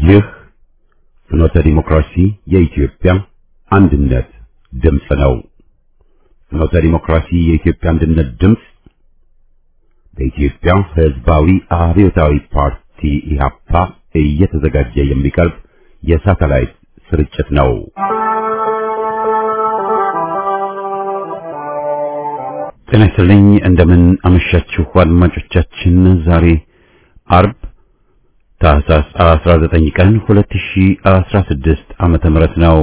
ይህ ፍኖተ ዲሞክራሲ የኢትዮጵያ አንድነት ድምፅ ነው። ፍኖተ ዲሞክራሲ የኢትዮጵያ አንድነት ድምፅ በኢትዮጵያ ሕዝባዊ አብዮታዊ ፓርቲ ኢህአፓ እየተዘጋጀ የሚቀርብ የሳተላይት ስርጭት ነው። ጤና ይስጥልኝ። እንደምን አመሻችሁ አድማጮቻችን። ዛሬ አርብ ታህሳስ 19 ቀን 2016 ዓመተ ምህረት ነው።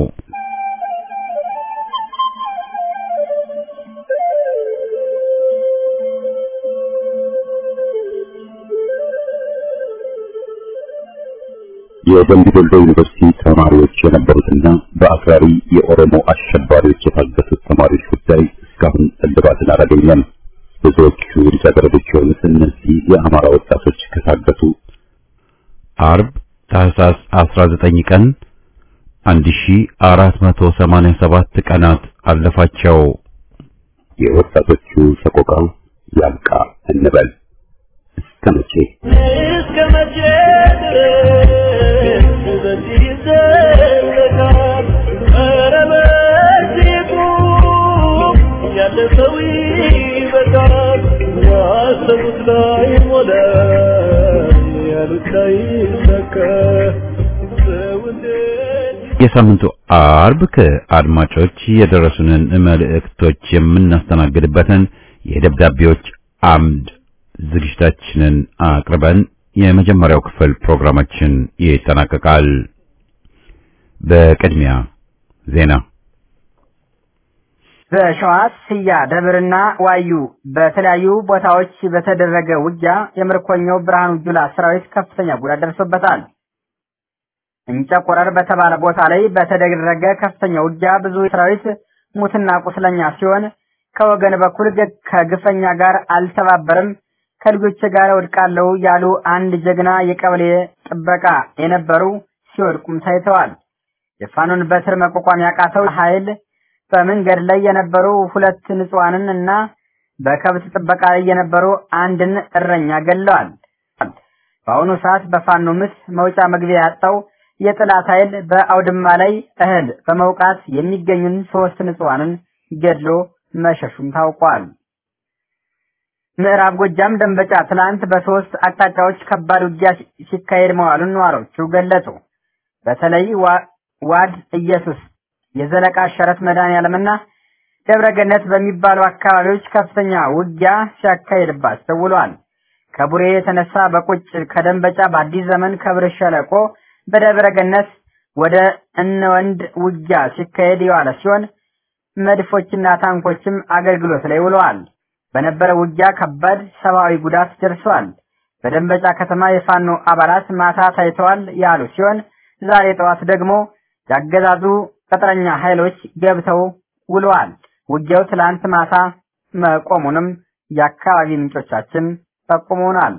የደምቢ ዶሎ ዩኒቨርሲቲ ተማሪዎች የነበሩትና በአክራሪ የኦሮሞ አሸባሪዎች የታገቱት ተማሪዎች ጉዳይ እስካሁን እልባትን አላገኘም። ብዙዎቹ ልጃገረዶች የሆኑት እነዚህ የአማራ ወጣቶች ከታገቱ አርብ ታህሳስ 19 ቀን 1487 ቀናት አለፋቸው። የወጣቶቹ ሰቆቃ ያብቃ እንበል። እስከ መቼ እስከ መቼ ድረስ በዚህ ይዘለቃል? ኧረ በዚህ ቁም፣ ያለፈው ይበቃል። ያሰቡት ላይ ሞላ፣ ያሉት ላይ ሰከ ሰው እንዴት የሳምንቱ አርብ ከአድማጮች የደረሱንን መልእክቶች የምናስተናግድበትን የደብዳቤዎች አምድ ዝግጅታችንን አቅርበን የመጀመሪያው ክፍል ፕሮግራማችን ይጠናቀቃል። በቅድሚያ ዜና። በሸዋ ስያ ደብርና ዋዩ በተለያዩ ቦታዎች በተደረገ ውጊያ የምርኮኛው ብርሃኑ ጁላ ሰራዊት ከፍተኛ ጉዳት ደርሶበታል። እንጨቆረር በተባለ ቦታ ላይ በተደረገ ከፍተኛ ውጊያ ብዙ ሰራዊት ሙትና ቁስለኛ ሲሆን ከወገን በኩል ገ- ከግፈኛ ጋር አልተባበርም ከልጆች ጋር ወድቃለሁ ያሉ አንድ ጀግና የቀበሌ ጥበቃ የነበሩ ሲወድቁም ታይተዋል። የፋኖን በትር መቋቋም ያቃተው ኃይል በመንገድ ላይ የነበሩ ሁለት ንጹሐንን እና በከብት ጥበቃ ላይ የነበሩ አንድን እረኛ ገለዋል። በአሁኑ ሰዓት በፋኖ ምት መውጫ መግቢያ ያጣው የጠላት ኃይል በአውድማ ላይ እህል በመውቃት የሚገኙን ሶስት ንጹሐንን ገድሎ መሸሹም ታውቋል። ምዕራብ ጎጃም ደንበጫ ትላንት በሶስት አቅጣጫዎች ከባድ ውጊያ ሲ- ሲካሄድ መዋሉን ነዋሪዎቹ ገለጹ። በተለይ ዋ- ዋድ ኢየሱስ፣ የዘለቃ ሸረት መድኃኔዓለምና ደብረ ገነት በሚባሉ አካባቢዎች ከፍተኛ ውጊያ ሲያካሄድባቸው ውሏል። ከቡሬ የተነሳ በቁጭ ከደንበጫ በአዲስ ዘመን ከብር ሸለቆ በደብረ ገነት ወደ እነወንድ ውጊያ ሲካሄድ የዋለ ሲሆን መድፎችና ታንኮችም አገልግሎት ላይ ውለዋል። በነበረ ውጊያ ከባድ ሰብአዊ ጉዳት ደርሷል። በደንበጫ ከተማ የፋኖ አባላት ማታ ታይተዋል ያሉ ሲሆን ዛሬ ጠዋት ደግሞ ያገዛዙ ቅጥረኛ ኃይሎች ገብተው ውለዋል። ውጊያው ትላንት ማታ መቆሙንም የአካባቢ ምንጮቻችን ጠቁመውናል።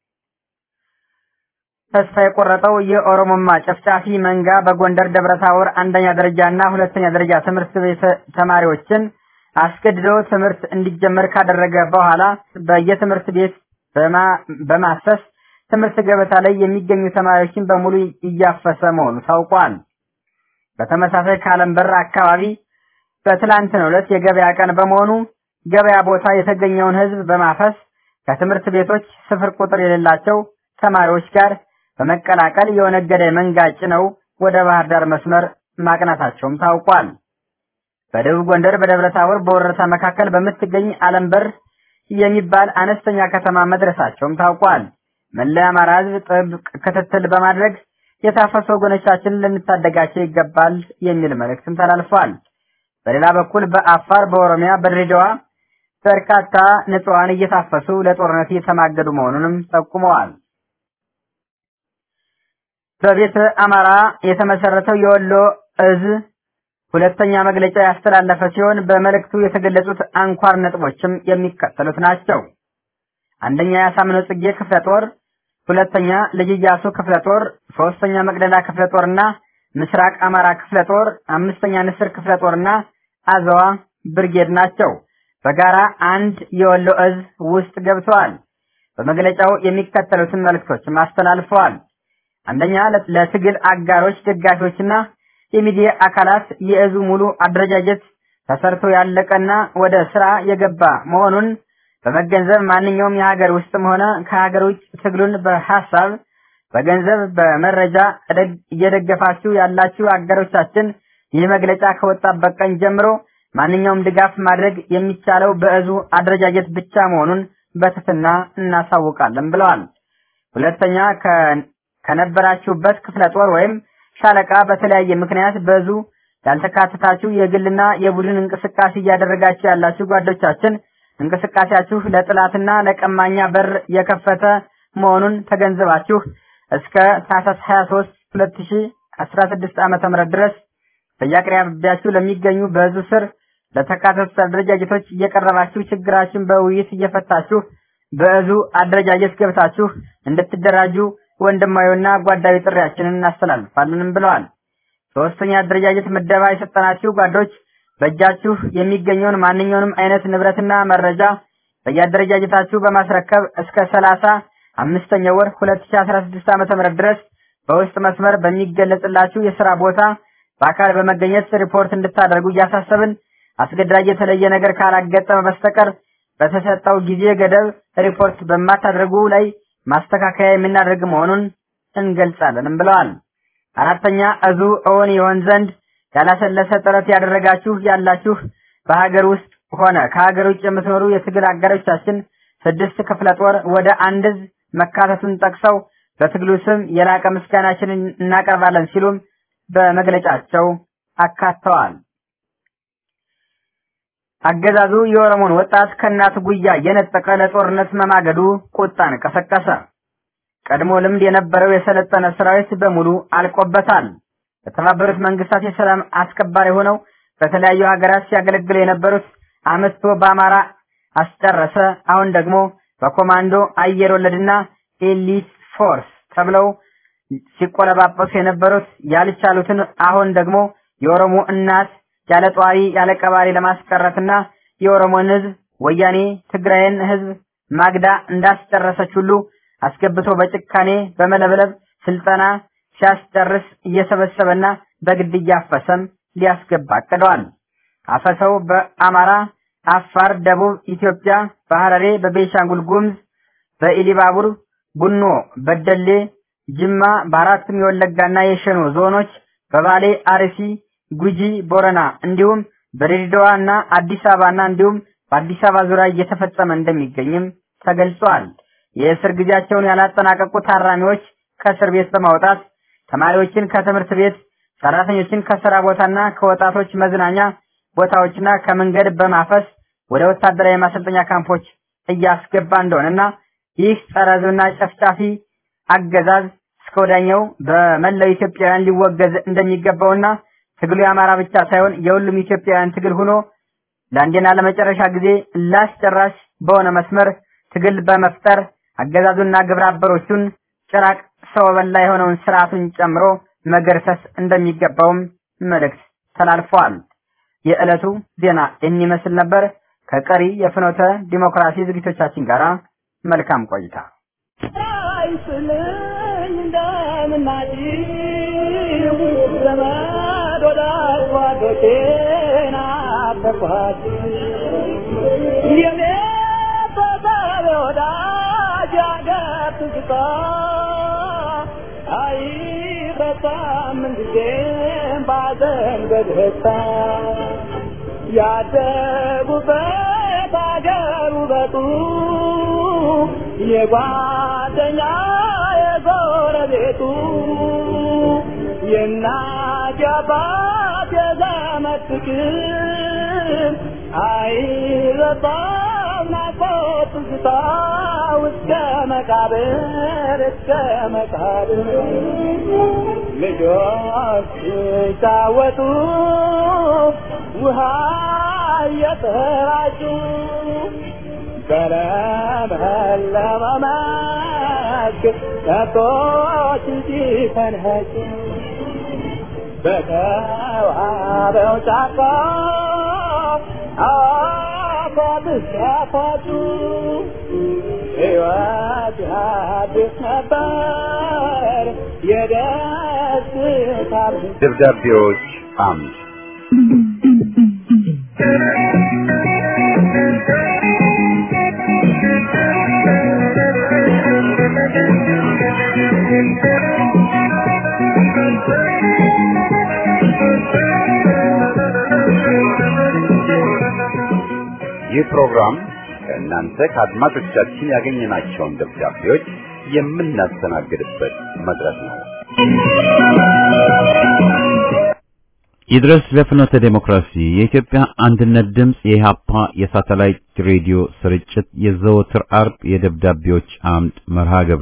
ተስፋ የቆረጠው የኦሮሞማ ጨፍጫፊ መንጋ በጎንደር ደብረታቦር አንደኛ ደረጃና ሁለተኛ ደረጃ ትምህርት ቤት ተማሪዎችን አስገድዶ ትምህርት እንዲጀመር ካደረገ በኋላ በየትምህርት ቤት በማ- በማሰስ ትምህርት ገበታ ላይ የሚገኙ ተማሪዎችን በሙሉ እያፈሰ መሆኑ ታውቋል። በተመሳሳይ ከአለም በር አካባቢ በትላንትናው ዕለት የገበያ ቀን በመሆኑ ገበያ ቦታ የተገኘውን ሕዝብ በማፈስ ከትምህርት ቤቶች ስፍር ቁጥር የሌላቸው ተማሪዎች ጋር በመቀላቀል የኦነግ ገዳይ መንጋ ጭነው ወደ ባህር ዳር መስመር ማቅናታቸውም ታውቋል። በደቡብ ጎንደር በደብረ ታቦር በወረታ መካከል በምትገኝ አለም በር የሚባል አነስተኛ ከተማ መድረሳቸውም ታውቋል። መላ የአማራ ሕዝብ ጥብቅ ክትትል በማድረግ የታፈሱ ወገኖቻችንን ልንታደጋቸው ይገባል የሚል መልእክትም ተላልፏል። በሌላ በኩል በአፋር፣ በኦሮሚያ፣ በድሬዳዋ በርካታ ንጹሐን እየታፈሱ ለጦርነት እየተማገዱ መሆኑንም ጠቁመዋል። በቤተ አማራ የተመሰረተው የወሎ እዝ ሁለተኛ መግለጫ ያስተላለፈ ሲሆን በመልእክቱ የተገለጹት አንኳር ነጥቦችም የሚከተሉት ናቸው። አንደኛ የአሳምነው ጽጌ ክፍለ ጦር፣ ሁለተኛ ልጅ ኢያሱ ክፍለ ጦር፣ ሶስተኛ መቅደላ ክፍለ ጦርና ምስራቅ አማራ ክፍለ ጦር፣ አምስተኛ ንስር ክፍለ ጦርና አዘዋ ብርጌድ ናቸው። በጋራ አንድ የወሎ እዝ ውስጥ ገብተዋል። በመግለጫው የሚከተሉትን መልእክቶችም አስተላልፈዋል። አንደኛ ለትግል አጋሮች፣ ደጋፊዎችና የሚዲያ አካላት የእዙ ሙሉ አደረጃጀት ተሰርቶ ያለቀና ወደ ስራ የገባ መሆኑን በመገንዘብ ማንኛውም የሀገር ውስጥም ሆነ ከሀገር ውጭ ትግሉን በሀሳብ በገንዘብ በመረጃ እየደገፋችሁ ያላችሁ አጋሮቻችን ይህ መግለጫ ከወጣበት ቀን ጀምሮ ማንኛውም ድጋፍ ማድረግ የሚቻለው በእዙ አደረጃጀት ብቻ መሆኑን በትህትና እናሳውቃለን ብለዋል። ሁለተኛ ከነበራችሁበት ክፍለ ጦር ወይም ሻለቃ በተለያየ ምክንያት በዙ ያልተካተታችሁ የግልና የቡድን እንቅስቃሴ እያደረጋችሁ ያላችሁ ጓዶቻችን እንቅስቃሴያችሁ ለጥላትና ለቀማኛ በር የከፈተ መሆኑን ተገንዝባችሁ እስከ ታህሳስ 23 2016 ዓመተ ምህረት ድረስ በየአቅራቢያችሁ ለሚገኙ በዙ ስር ለተካተቱት አደረጃጀቶች እየቀረባችሁ ችግራችን በውይይት እየፈታችሁ በእዙ አደረጃጀት ገብታችሁ እንድትደራጁ ወንድማዊና ጓዳዊ ጥሪያችንን እናስተላልፋለንም ብለዋል። ሶስተኛ አደረጃጀት ምደባ የሰጠናችሁ ጓዶች በእጃችሁ የሚገኘውን ማንኛውንም አይነት ንብረትና መረጃ በየአደረጃጀታችሁ በማስረከብ እስከ ሰላሳ አምስተኛው ወር 2016 ዓመተ ምህረት ድረስ በውስጥ መስመር በሚገለጽላችሁ የሥራ ቦታ በአካል በመገኘት ሪፖርት እንድታደርጉ እያሳሰብን አስገዳጅ የተለየ ነገር ካላገጠመ በስተቀር በተሰጠው ጊዜ ገደብ ሪፖርት በማታደርጉ ላይ ማስተካከያ የምናደርግ መሆኑን እንገልጻለንም ብለዋል። አራተኛ እዙ እውን ይሆን ዘንድ ያላሰለሰ ጥረት ያደረጋችሁ ያላችሁ በሀገር ውስጥ ሆነ ከሀገር ውጭ የምትኖሩ የትግል አጋሮቻችን ስድስት ክፍለ ጦር ወደ አንድ እዝ መካተቱን ጠቅሰው በትግሉ ስም የላቀ ምስጋናችንን እናቀርባለን ሲሉም በመግለጫቸው አካተዋል። አገዛዙ የኦሮሞን ወጣት ከእናቱ ጉያ የነጠቀ ለጦርነት መማገዱ ቁጣን ቀሰቀሰ። ቀድሞ ልምድ የነበረው የሰለጠነ ሰራዊት በሙሉ አልቆበታል። በተባበሩት መንግስታት የሰላም አስከባሪ ሆነው በተለያዩ ሀገራት ሲያገለግሉ የነበሩት አመቶ በአማራ አስጨረሰ። አሁን ደግሞ በኮማንዶ አየር ወለድና ኤሊት ፎርስ ተብለው ሲቆለባበሱ የነበሩት ያልቻሉትን አሁን ደግሞ የኦሮሞ እናት ያለ ጧሪ ያለ ቀባሪ ለማስቀረትና የኦሮሞን ህዝብ ወያኔ ትግራይን ህዝብ ማግዳ እንዳስጨረሰች ሁሉ አስገብቶ በጭካኔ በመለብለብ ስልጠና ሲያስጨርስ እየሰበሰበና በግድ እያፈሰም ሊያስገባ አቅደዋል። አፈሰው በአማራ፣ አፋር፣ ደቡብ ኢትዮጵያ፣ በሐረሬ፣ በቤንሻንጉል ጉሙዝ፣ በኢሊባቡር፣ ቡኖ፣ በደሌ፣ ጅማ፣ በአራቱም የወለጋና የሸኖ ዞኖች፣ በባሌ፣ አርሲ፣ ጉጂ፣ ቦረና እንዲሁም በድሬዳዋ እና አዲስ አበባና እንዲሁም በአዲስ አበባ ዙሪያ እየተፈጸመ እንደሚገኝም ተገልጿል። የእስር ጊዜያቸውን ያላጠናቀቁ ታራሚዎች ከእስር ቤት በማውጣት ተማሪዎችን ከትምህርት ቤት፣ ሰራተኞችን ከስራ ቦታና ከወጣቶች መዝናኛ ቦታዎችና ከመንገድ በማፈስ ወደ ወታደራዊ ማሰልጠኛ ካምፖች እያስገባ እንደሆነና ይህ ጸረ ሕዝብና ጨፍጫፊ አገዛዝ እስከ ወዲያኛው በመላው ኢትዮጵያውያን ሊወገዝ እንደሚገባውና ትግሉ የአማራ ብቻ ሳይሆን የሁሉም ኢትዮጵያውያን ትግል ሆኖ ለአንዴና ለመጨረሻ ጊዜ ላስጨራሽ በሆነ መስመር ትግል በመፍጠር አገዛዙና ግብረ አበሮቹን ጭራቅ ሰው በላ የሆነውን ስርዓቱን ጨምሮ መገርሰስ እንደሚገባውም መልእክት ተላልፈዋል። የዕለቱ ዜና የሚመስል ነበር። ከቀሪ የፍኖተ ዲሞክራሲ ዝግጅቶቻችን ጋር መልካም ቆይታ። አይስልኝ እንደምናጭው ዘመድ ወዳጅ ጓዶቼን አፈርኳት የኔ ተሳቢ ወዳጅ አገር ትዝታ አይረሳም ምንጊዜም ባዘን በደስታ ያደጉበት አገር ውበቱ የጓደኛ የጎረቤቱ የእናት የአባት የዘመድ ፍቅር አይረሳም ናፍቆት ትዝታ እስከ መቃብር እስከ መቃብር ልጆች ሲጫወቱ ውሃ እየተራጩ በለመለመ መስክ ከብቶች ሲፈንኸጩ በተዋበው ጫካ አፏብስ ያፏጩ ሕይወት ያድስ ነበር የደስታ ደብዳቤዎች አምድ ይህ ፕሮግራም ከእናንተ ከአድማጮቻችን ያገኘናቸውን ደብዳቤዎች የምናስተናግድበት መድረክ ነው። ይድረስ ለፍኖተ ዴሞክራሲ የኢትዮጵያ አንድነት ድምፅ የኢሃፓ የሳተላይት ሬዲዮ ስርጭት የዘወትር አርብ የደብዳቤዎች አምድ መርሃ ግብር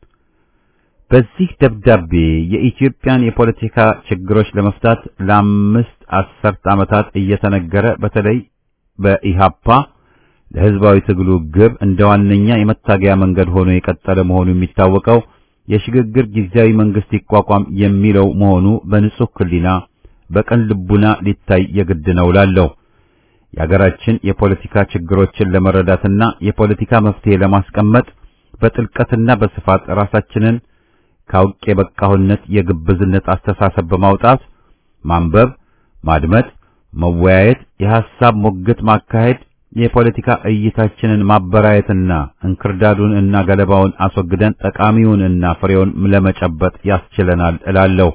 በዚህ ደብዳቤ የኢትዮጵያን የፖለቲካ ችግሮች ለመፍታት ለአምስት አስርት ዓመታት እየተነገረ በተለይ በኢሃፓ ለሕዝባዊ ትግሉ ግብ እንደ ዋነኛ የመታገያ መንገድ ሆኖ የቀጠለ መሆኑ የሚታወቀው የሽግግር ጊዜያዊ መንግስት ይቋቋም የሚለው መሆኑ በንጹህ ሕሊና በቀን ልቡና ሊታይ የግድ ነው ላለው የሀገራችን የፖለቲካ ችግሮችን ለመረዳትና የፖለቲካ መፍትሄ ለማስቀመጥ በጥልቀትና በስፋት ራሳችንን ካውቅ የበቃሁነት የግብዝነት አስተሳሰብ በማውጣት ማንበብ፣ ማድመጥ፣ መወያየት፣ የሐሳብ ሞግት ማካሄድ፣ የፖለቲካ እይታችንን ማበራየትና እንክርዳዱን እና ገለባውን አስወግደን ጠቃሚውን እና ፍሬውን ለመጨበጥ ያስችለናል እላለሁ።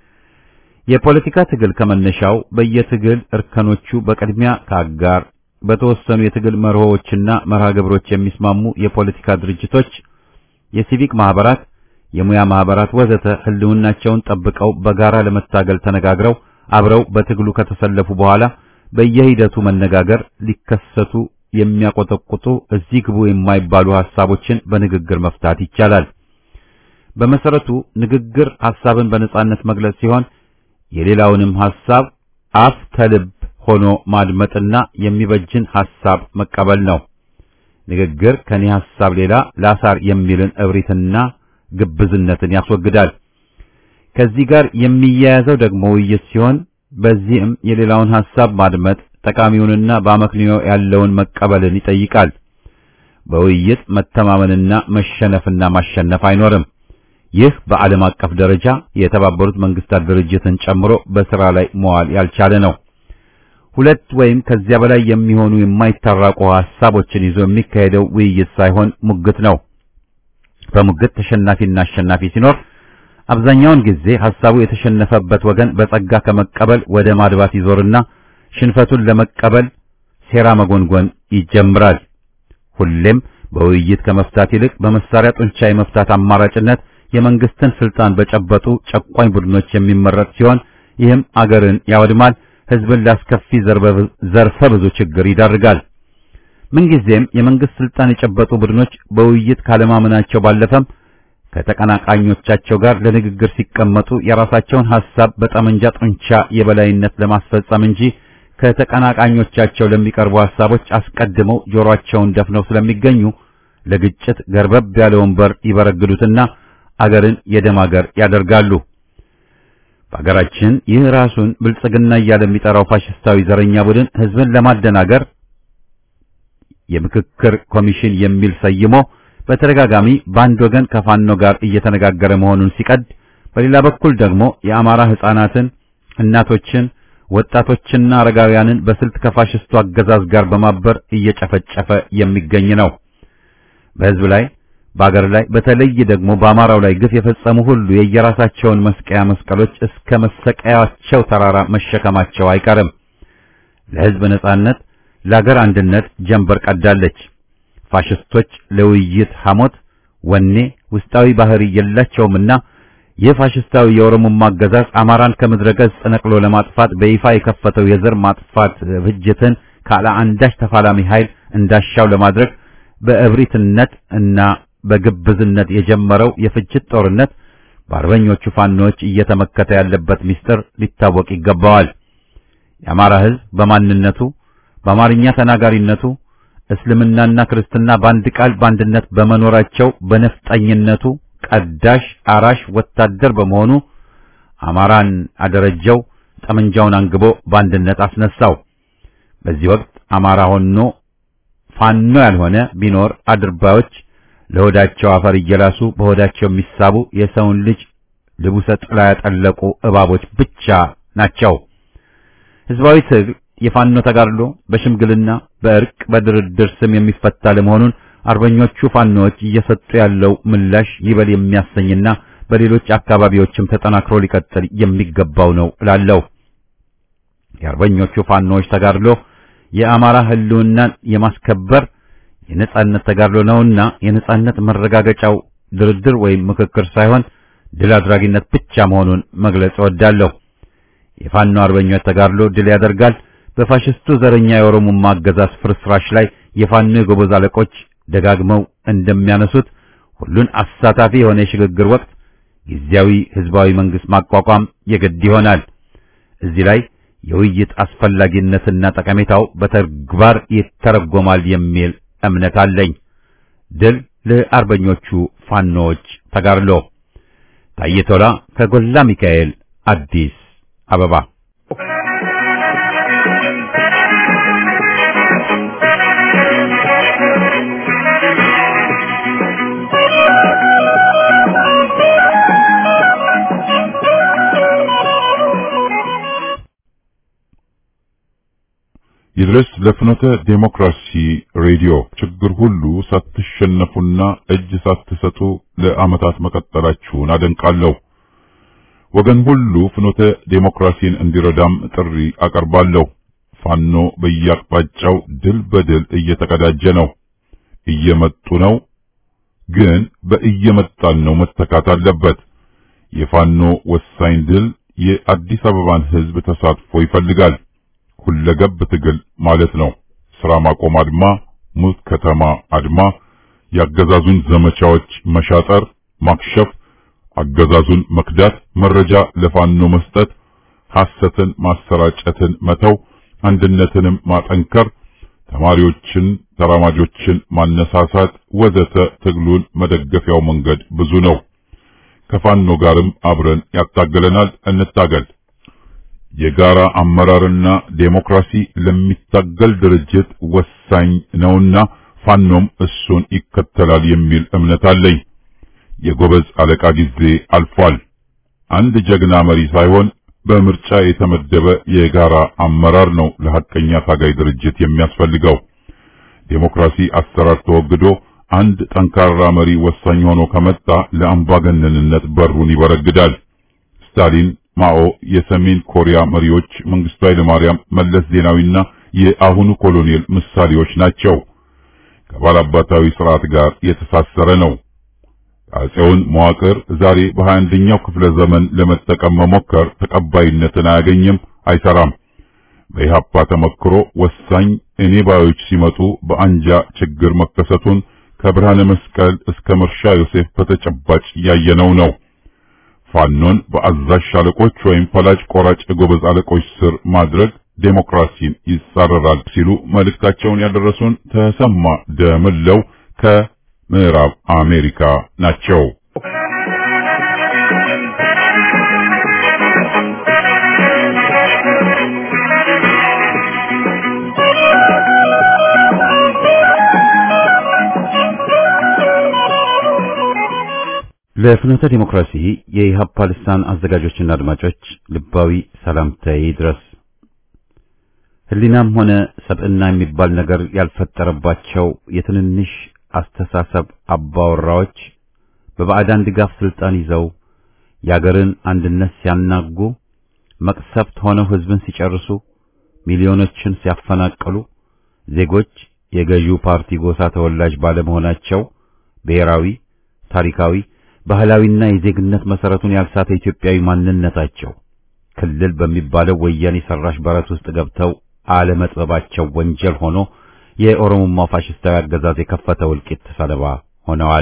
የፖለቲካ ትግል ከመነሻው በየትግል እርከኖቹ በቅድሚያ ከአጋር በተወሰኑ የትግል መርሆዎችና መርሃ ግብሮች የሚስማሙ የፖለቲካ ድርጅቶች፣ የሲቪክ ማህበራት፣ የሙያ ማህበራት ወዘተ ህልውናቸውን ጠብቀው በጋራ ለመታገል ተነጋግረው አብረው በትግሉ ከተሰለፉ በኋላ በየሂደቱ መነጋገር ሊከሰቱ የሚያቆጠቁጡ እዚህ ግቡ የማይባሉ ሐሳቦችን በንግግር መፍታት ይቻላል። በመሰረቱ ንግግር ሐሳብን በነጻነት መግለጽ ሲሆን የሌላውንም ሐሳብ አፍ ከልብ ሆኖ ማድመጥና የሚበጅን ሐሳብ መቀበል ነው። ንግግር ከኔ ሐሳብ ሌላ ላሳር የሚልን እብሪትና ግብዝነትን ያስወግዳል። ከዚህ ጋር የሚያያዘው ደግሞ ውይይት ሲሆን በዚህም የሌላውን ሐሳብ ማድመጥ ጠቃሚውንና በአመክንዮ ያለውን መቀበልን ይጠይቃል። በውይይት መተማመንና መሸነፍና ማሸነፍ አይኖርም። ይህ በዓለም አቀፍ ደረጃ የተባበሩት መንግስታት ድርጅትን ጨምሮ በሥራ ላይ መዋል ያልቻለ ነው። ሁለት ወይም ከዚያ በላይ የሚሆኑ የማይታረቁ ሐሳቦችን ይዞ የሚካሄደው ውይይት ሳይሆን ሙግት ነው። በሙግት ተሸናፊና አሸናፊ ሲኖር አብዛኛውን ጊዜ ሐሳቡ የተሸነፈበት ወገን በጸጋ ከመቀበል ወደ ማድባት ይዞርና ሽንፈቱን ለመቀበል ሴራ መጎንጎን ይጀምራል። ሁሌም በውይይት ከመፍታት ይልቅ በመሳሪያ ጡንቻ የመፍታት አማራጭነት የመንግስትን ስልጣን በጨበጡ ጨቋኝ ቡድኖች የሚመረጥ ሲሆን ይህም አገርን ያወድማል፣ ህዝብን ላስከፊ ዘርፈ ብዙ ችግር ይዳርጋል። ምንጊዜም የመንግስት ስልጣን የጨበጡ ቡድኖች በውይይት ካለማመናቸው ባለፈም ከተቀናቃኞቻቸው ጋር ለንግግር ሲቀመጡ የራሳቸውን ሐሳብ በጠመንጃ ጡንቻ የበላይነት ለማስፈጸም እንጂ ከተቀናቃኞቻቸው ለሚቀርቡ ሐሳቦች አስቀድመው ጆሮአቸውን ደፍነው ስለሚገኙ ለግጭት ገርበብ ያለ ወንበር ይበረግዱትና አገርን የደም አገር ያደርጋሉ። በአገራችን ይህ ራሱን ብልጽግና እያለ የሚጠራው ፋሽስታዊ ዘረኛ ቡድን ህዝብን ለማደናገር የምክክር ኮሚሽን የሚል ሰይሞ በተደጋጋሚ በአንድ ወገን ከፋኖ ጋር እየተነጋገረ መሆኑን ሲቀድ፣ በሌላ በኩል ደግሞ የአማራ ህፃናትን፣ እናቶችን፣ ወጣቶችና አረጋውያንን በስልት ከፋሽስቱ አገዛዝ ጋር በማበር እየጨፈጨፈ የሚገኝ ነው። በህዝብ ላይ በአገር ላይ በተለይ ደግሞ በአማራው ላይ ግፍ የፈጸሙ ሁሉ የየራሳቸውን መስቀያ መስቀሎች እስከ መሰቀያቸው ተራራ መሸከማቸው አይቀርም። ለህዝብ ነጻነት፣ ለአገር አንድነት ጀንበር ቀዳለች። ፋሽስቶች ለውይይት ሐሞት፣ ወኔ፣ ውስጣዊ ባህሪ የላቸውምና ይህ ፋሽስታዊ የኦሮሞማ አገዛዝ አማራን ከምድረ ገጽ ነቅሎ ለማጥፋት በይፋ የከፈተው የዘር ማጥፋት ፍጅትን ካለ አንዳች ተፋላሚ ኃይል እንዳሻው ለማድረግ በእብሪትነት እና በግብዝነት የጀመረው የፍጅት ጦርነት በአርበኞቹ ፋኖች እየተመከተ ያለበት ምስጢር ሊታወቅ ይገባዋል። የአማራ ህዝብ በማንነቱ በአማርኛ ተናጋሪነቱ እስልምናና ክርስትና በአንድ ቃል በአንድነት በመኖራቸው በነፍጠኝነቱ ቀዳሽ አራሽ ወታደር በመሆኑ አማራን አደረጀው፣ ጠመንጃውን አንግቦ በአንድነት አስነሳው። በዚህ ወቅት አማራ ሆኖ ፋኖ ያልሆነ ቢኖር አድርባዮች ለሆዳቸው አፈር እየላሱ በሆዳቸው የሚሳቡ የሰውን ልጅ ልቡሰ ጥላ ያጠለቁ እባቦች ብቻ ናቸው። ህዝባዊ ትግል የፋኖ ተጋድሎ በሽምግልና በእርቅ በድርድር ስም የሚፈታ ለመሆኑን አርበኞቹ ፋኖዎች እየሰጡ ያለው ምላሽ ይበል የሚያሰኝና በሌሎች አካባቢዎችም ተጠናክሮ ሊቀጥል የሚገባው ነው እላለሁ። የአርበኞቹ ፋኖዎች ተጋድሎ የአማራ ህልውናን የማስከበር የነጻነት ተጋድሎ ነውና የነጻነት መረጋገጫው ድርድር ወይም ምክክር ሳይሆን ድል አድራጊነት ብቻ መሆኑን መግለጽ እወዳለሁ። የፋኖ አርበኞች ተጋድሎ ድል ያደርጋል። በፋሽስቱ ዘረኛ የኦሮሞማ አገዛዝ ፍርስራሽ ላይ የፋኖ የጎበዝ አለቆች ደጋግመው እንደሚያነሱት ሁሉን አሳታፊ የሆነ የሽግግር ወቅት ጊዜያዊ ህዝባዊ መንግስት ማቋቋም የግድ ይሆናል። እዚህ ላይ የውይይት አስፈላጊነትና ጠቀሜታው በተግባር ይተረጎማል የሚል እምነት አለኝ። ድል ለአርበኞቹ ፋኖዎች ተጋድሎ። ታዬ ቶላ ከጎላ ሚካኤል አዲስ አበባ ይድረስ ለፍኖተ ዴሞክራሲ ሬዲዮ ችግር ሁሉ ሳትሸነፉና እጅ ሳትሰጡ ለዓመታት መቀጠላችሁን አደንቃለሁ። ወገን ሁሉ ፍኖተ ዴሞክራሲን እንዲረዳም ጥሪ አቀርባለሁ። ፋኖ በየአቅጣጫው ድል በድል እየተቀዳጀ ነው። እየመጡ ነው፣ ግን በእየመጣን ነው መተካት አለበት። የፋኖ ወሳኝ ድል የአዲስ አበባን ሕዝብ ተሳትፎ ይፈልጋል። ሁለገብ ትግል ማለት ነው። ስራ ማቆም አድማ፣ ሙት ከተማ አድማ፣ የአገዛዙን ዘመቻዎች መሻጠር፣ ማክሸፍ፣ አገዛዙን መክዳት፣ መረጃ ለፋኖ መስጠት፣ ሐሰትን ማሰራጨትን መተው፣ አንድነትንም ማጠንከር፣ ተማሪዎችን፣ ተራማጆችን ማነሳሳት ወዘተ ትግሉን መደገፊያው መንገድ ብዙ ነው። ከፋኖ ጋርም አብረን ያታገለናል። እንታገል። የጋራ አመራርና ዴሞክራሲ ለሚታገል ድርጅት ወሳኝ ነውና ፋኖም እሱን ይከተላል የሚል እምነት አለኝ። የጎበዝ አለቃ ጊዜ አልፏል። አንድ ጀግና መሪ ሳይሆን በምርጫ የተመደበ የጋራ አመራር ነው ለሐቀኛ ታጋይ ድርጅት የሚያስፈልገው። ዴሞክራሲ አሰራር ተወግዶ አንድ ጠንካራ መሪ ወሳኝ ሆኖ ከመጣ ለአምባገነንነት በሩን ይበረግዳል። ስታሊን ማኦ የሰሜን ኮሪያ መሪዎች መንግስቱ ኃይለማርያም፣ መለስ ዜናዊና የአሁኑ ኮሎኔል ምሳሌዎች ናቸው። ከባላባታዊ ስርዓት ጋር የተሳሰረ ነው። አጼውን መዋቅር ዛሬ በሀያ አንደኛው ክፍለ ዘመን ለመጠቀም መሞከር ተቀባይነትን አያገኝም፣ አይሰራም። በኢህአፓ ተመክሮ ወሳኝ እኔ ባዮች ሲመጡ በአንጃ ችግር መከሰቱን ከብርሃነ መስቀል እስከ መርሻ ዮሴፍ በተጨባጭ ያየነው ነው። ፋኖን በአዛዥ ሻለቆች ወይም ፈላጭ ቆራጭ ጎበዝ አለቆች ስር ማድረግ ዴሞክራሲን ይጻረራል ሲሉ መልእክታቸውን ያደረሱን ተሰማ ደምለው ከምዕራብ አሜሪካ ናቸው። ለፍኖተ ዲሞክራሲ የኢህአፓ ልሳን አዘጋጆችና አድማጮች ልባዊ ሰላምታዬ ይድረስ። ህሊናም ሆነ ሰብዕና የሚባል ነገር ያልፈጠረባቸው የትንንሽ አስተሳሰብ አባወራዎች በባዕዳን ድጋፍ ስልጣን ይዘው የአገርን አንድነት ሲያናጉ፣ መቅሰፍት ሆነው ህዝብን ሲጨርሱ፣ ሚሊዮኖችን ሲያፈናቅሉ፣ ዜጎች የገዢው ፓርቲ ጎሳ ተወላጅ ባለመሆናቸው ብሔራዊ፣ ታሪካዊ ባህላዊና የዜግነት መሰረቱን ያልሳተ ኢትዮጵያዊ ማንነታቸው ክልል በሚባለው ወያኔ ሰራሽ በረት ውስጥ ገብተው አለመጥበባቸው ወንጀል ሆኖ የኦሮሞማ ፋሽስታዊ አገዛዝ የከፈተው እልቂት ሰለባ ሆነዋል።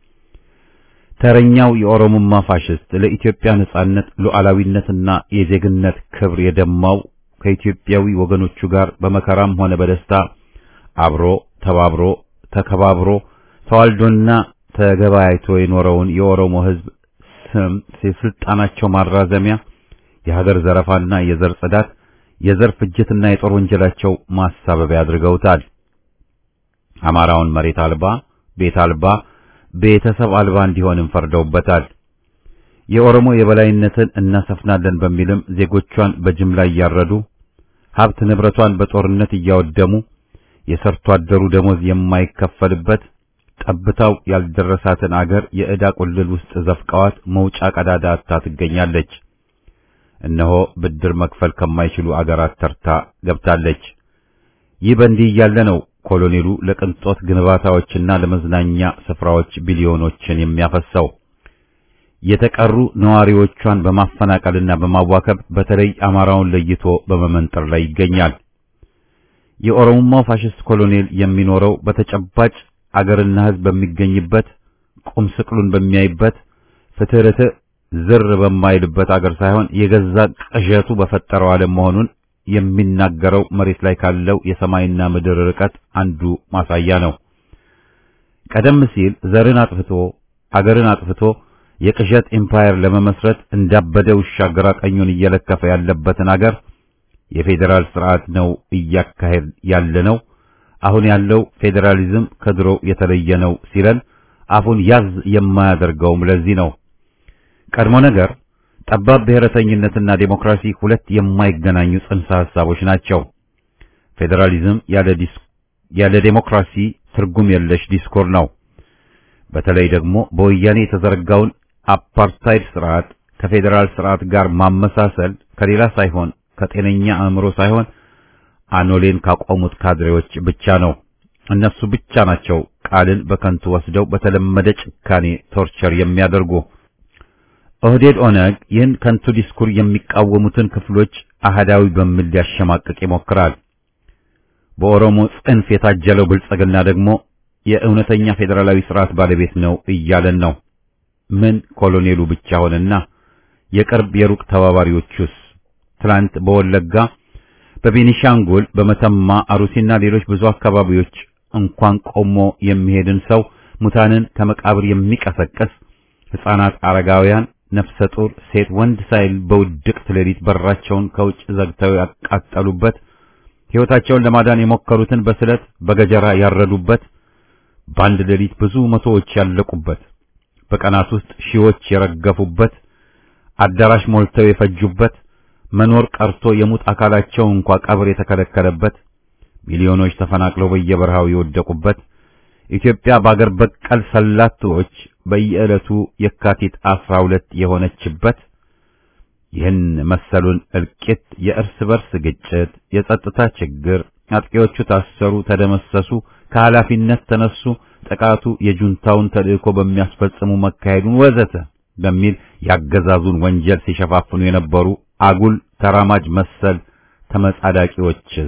ተረኛው የኦሮሞማ ፋሽስት ለኢትዮጵያ ነጻነት ሉዓላዊነትና የዜግነት ክብር የደማው ከኢትዮጵያዊ ወገኖቹ ጋር በመከራም ሆነ በደስታ አብሮ ተባብሮ ተከባብሮ ተዋልዶና ተገባይቶ የኖረውን የኦሮሞ ሕዝብ ስም የስልጣናቸው ማራዘሚያ የሀገር ዘረፋና የዘር ጽዳት፣ የዘር ፍጅትና የጦር ወንጀላቸው ማሳበቢያ አድርገውታል። አማራውን መሬት አልባ፣ ቤት አልባ፣ ቤተሰብ አልባ እንዲሆንም ፈርደውበታል። የኦሮሞ የበላይነትን እናሰፍናለን በሚልም ዜጎቿን በጅምላ እያረዱ ሀብት ንብረቷን በጦርነት እያወደሙ የሰርቶ አደሩ ደሞዝ የማይከፈልበት ጠብታው ያልደረሳትን አገር የዕዳ ቁልል ውስጥ ዘፍቀዋት መውጫ ቀዳዳ አጥታ ትገኛለች። እነሆ ብድር መክፈል ከማይችሉ አገራት ተርታ ገብታለች። ይህ በእንዲህ እያለ ነው ኮሎኔሉ ለቅንጦት ግንባታዎችና ለመዝናኛ ስፍራዎች ቢሊዮኖችን የሚያፈሰው። የተቀሩ ነዋሪዎቿን በማፈናቀልና በማዋከብ በተለይ አማራውን ለይቶ በመመንጠር ላይ ይገኛል። የኦሮሞማው ፋሽስት ኮሎኔል የሚኖረው በተጨባጭ አገርና ሕዝብ በሚገኝበት ቁም ስቅሉን በሚያይበት ፍትህ ርትዕ ዝር በማይልበት አገር ሳይሆን የገዛ ቅዠቱ በፈጠረው ዓለም መሆኑን የሚናገረው መሬት ላይ ካለው የሰማይና ምድር ርቀት አንዱ ማሳያ ነው። ቀደም ሲል ዘርን አጥፍቶ አገርን አጥፍቶ የቅዠት ኢምፓየር ለመመስረት እንዳበደ ውሻ ግራ ቀኙን እየለከፈ ያለበትን አገር የፌዴራል ስርዓት ነው እያካሄድ ያለ ነው። አሁን ያለው ፌዴራሊዝም ከድሮው የተለየ ነው ሲለን አፉን ያዝ የማያደርገውም ለዚህ ነው። ቀድሞ ነገር ጠባብ ብሔረተኝነትና ዴሞክራሲ ሁለት የማይገናኙ ጽንሰ ሐሳቦች ናቸው። ፌዴራሊዝም ያለ ዲስ ያለ ዴሞክራሲ ትርጉም የለሽ ዲስኮር ነው። በተለይ ደግሞ በወያኔ የተዘረጋውን አፓርታይድ ስርዓት ከፌዴራል ስርዓት ጋር ማመሳሰል ከሌላ ሳይሆን ከጤነኛ አእምሮ ሳይሆን አኖሌን ካቆሙት ካድሬዎች ብቻ ነው። እነሱ ብቻ ናቸው ቃልን በከንቱ ወስደው በተለመደ ጭካኔ ቶርቸር የሚያደርጉ። ኦህዴድ ኦነግ ይህን ከንቱ ዲስኩር የሚቃወሙትን ክፍሎች አህዳዊ በሚል ሊያሸማቅቅ ይሞክራል። በኦሮሞ ጽንፍ የታጀለው ብልጽግና ደግሞ የእውነተኛ ፌዴራላዊ ስርዓት ባለቤት ነው እያለን ነው። ምን ኮሎኔሉ ብቻ ሆነና የቅርብ የሩቅ ተባባሪዎቹስ? ትላንት በወለጋ በቤኒሻንጉል በመተማ አሩሲና ሌሎች ብዙ አካባቢዎች እንኳን ቆሞ የሚሄድን ሰው ሙታንን ከመቃብር የሚቀሰቅስ ሕፃናት፣ አረጋውያን፣ ነፍሰ ጡር፣ ሴት፣ ወንድ ሳይል በውድቅት ሌሊት በራቸውን ከውጭ ዘግተው ያቃጠሉበት ሕይወታቸውን ለማዳን የሞከሩትን በስለት በገጀራ ያረዱበት በአንድ ሌሊት ብዙ መቶዎች ያለቁበት በቀናት ውስጥ ሺዎች የረገፉበት አዳራሽ ሞልተው የፈጁበት መኖር ቀርቶ የሙት አካላቸው እንኳ ቀብር የተከለከለበት ሚሊዮኖች ተፈናቅለው በየበረሃው የወደቁበት ኢትዮጵያ በአገር በቀል ሰላቶች በየዕለቱ የካቲት አስራ ሁለት የሆነችበት ይህን መሰሉን እልቂት፣ የእርስ በርስ ግጭት፣ የጸጥታ ችግር፣ አጥቂዎቹ ታሰሩ፣ ተደመሰሱ፣ ከኃላፊነት ተነሱ፣ ጥቃቱ የጁንታውን ተልእኮ በሚያስፈጽሙ መካሄዱን ወዘተ በሚል ያገዛዙን ወንጀል ሲሸፋፍኑ የነበሩ አጉል ተራማጅ መሰል ተመጻዳቂዎችስ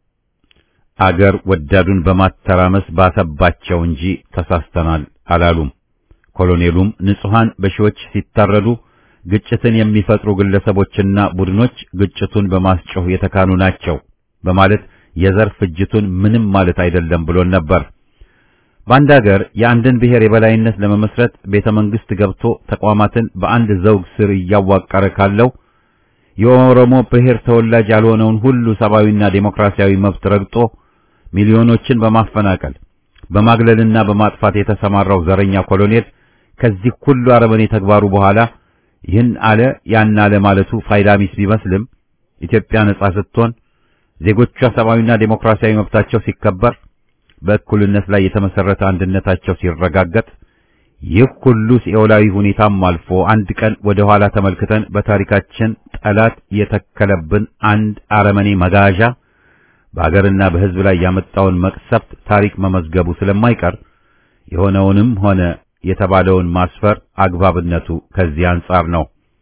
አገር ወዳዱን በማተራመስ ባሰባቸው እንጂ ተሳስተናል አላሉም። ኮሎኔሉም ንጹሃን በሺዎች ሲታረዱ ግጭትን የሚፈጥሩ ግለሰቦችና ቡድኖች ግጭቱን በማስጮህ የተካኑ ናቸው በማለት የዘር ፍጅቱን ምንም ማለት አይደለም ብሎን ነበር። በአንድ ሀገር የአንድን ብሔር የበላይነት ለመመስረት ቤተ መንግስት ገብቶ ተቋማትን በአንድ ዘውግ ስር እያዋቀረ ካለው የኦሮሞ ብሔር ተወላጅ ያልሆነውን ሁሉ ሰብአዊና ዴሞክራሲያዊ መብት ረግጦ ሚሊዮኖችን በማፈናቀል በማግለልና በማጥፋት የተሰማራው ዘረኛ ኮሎኔል ከዚህ ሁሉ አረመኔ ተግባሩ በኋላ ይህን አለ ያን አለ ማለቱ ፋይዳ ቢስ ቢመስልም ኢትዮጵያ ነጻ ስትሆን ዜጎቿ ሰብአዊና ዴሞክራሲያዊ መብታቸው ሲከበር በእኩልነት ላይ የተመሰረተ አንድነታቸው ሲረጋገጥ ይህ ሁሉ ሲኦላዊ ሁኔታም አልፎ አንድ ቀን ወደ ኋላ ተመልክተን በታሪካችን ጠላት የተከለብን አንድ አረመኔ መጋዣ በአገርና በሕዝብ ላይ ያመጣውን መቅሰፍት ታሪክ መመዝገቡ ስለማይቀር የሆነውንም ሆነ የተባለውን ማስፈር አግባብነቱ ከዚህ አንጻር ነው።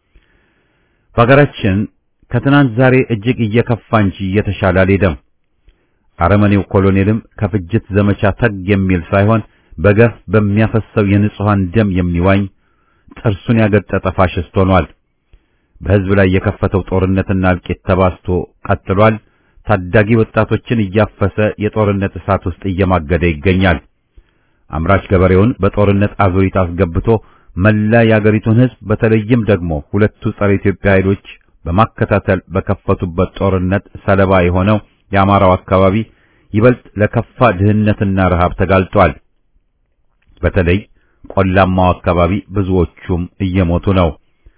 በሀገራችን ከትናንት ዛሬ እጅግ እየከፋ እንጂ እየተሻለ አልሄደም። አረመኔው ኮሎኔልም ከፍጅት ዘመቻ ተግ የሚል ሳይሆን በገፍ በሚያፈሰው የንጹሃን ደም የሚዋኝ ጥርሱን ያገጠጠ ፋሽስት ሆኗል። በሕዝብ ላይ የከፈተው ጦርነትና እልቂት ተባስቶ ቀጥሏል። ታዳጊ ወጣቶችን እያፈሰ የጦርነት እሳት ውስጥ እየማገደ ይገኛል። አምራች ገበሬውን በጦርነት አዙሪት አስገብቶ መላ የአገሪቱን ሕዝብ በተለይም ደግሞ ሁለቱ ጸረ ኢትዮጵያ ኃይሎች በማከታተል በከፈቱበት ጦርነት ሰለባ የሆነው የአማራው አካባቢ ይበልጥ ለከፋ ድህነትና ረሃብ ተጋልጧል። በተለይ ቆላማው አካባቢ ብዙዎቹም እየሞቱ ነው።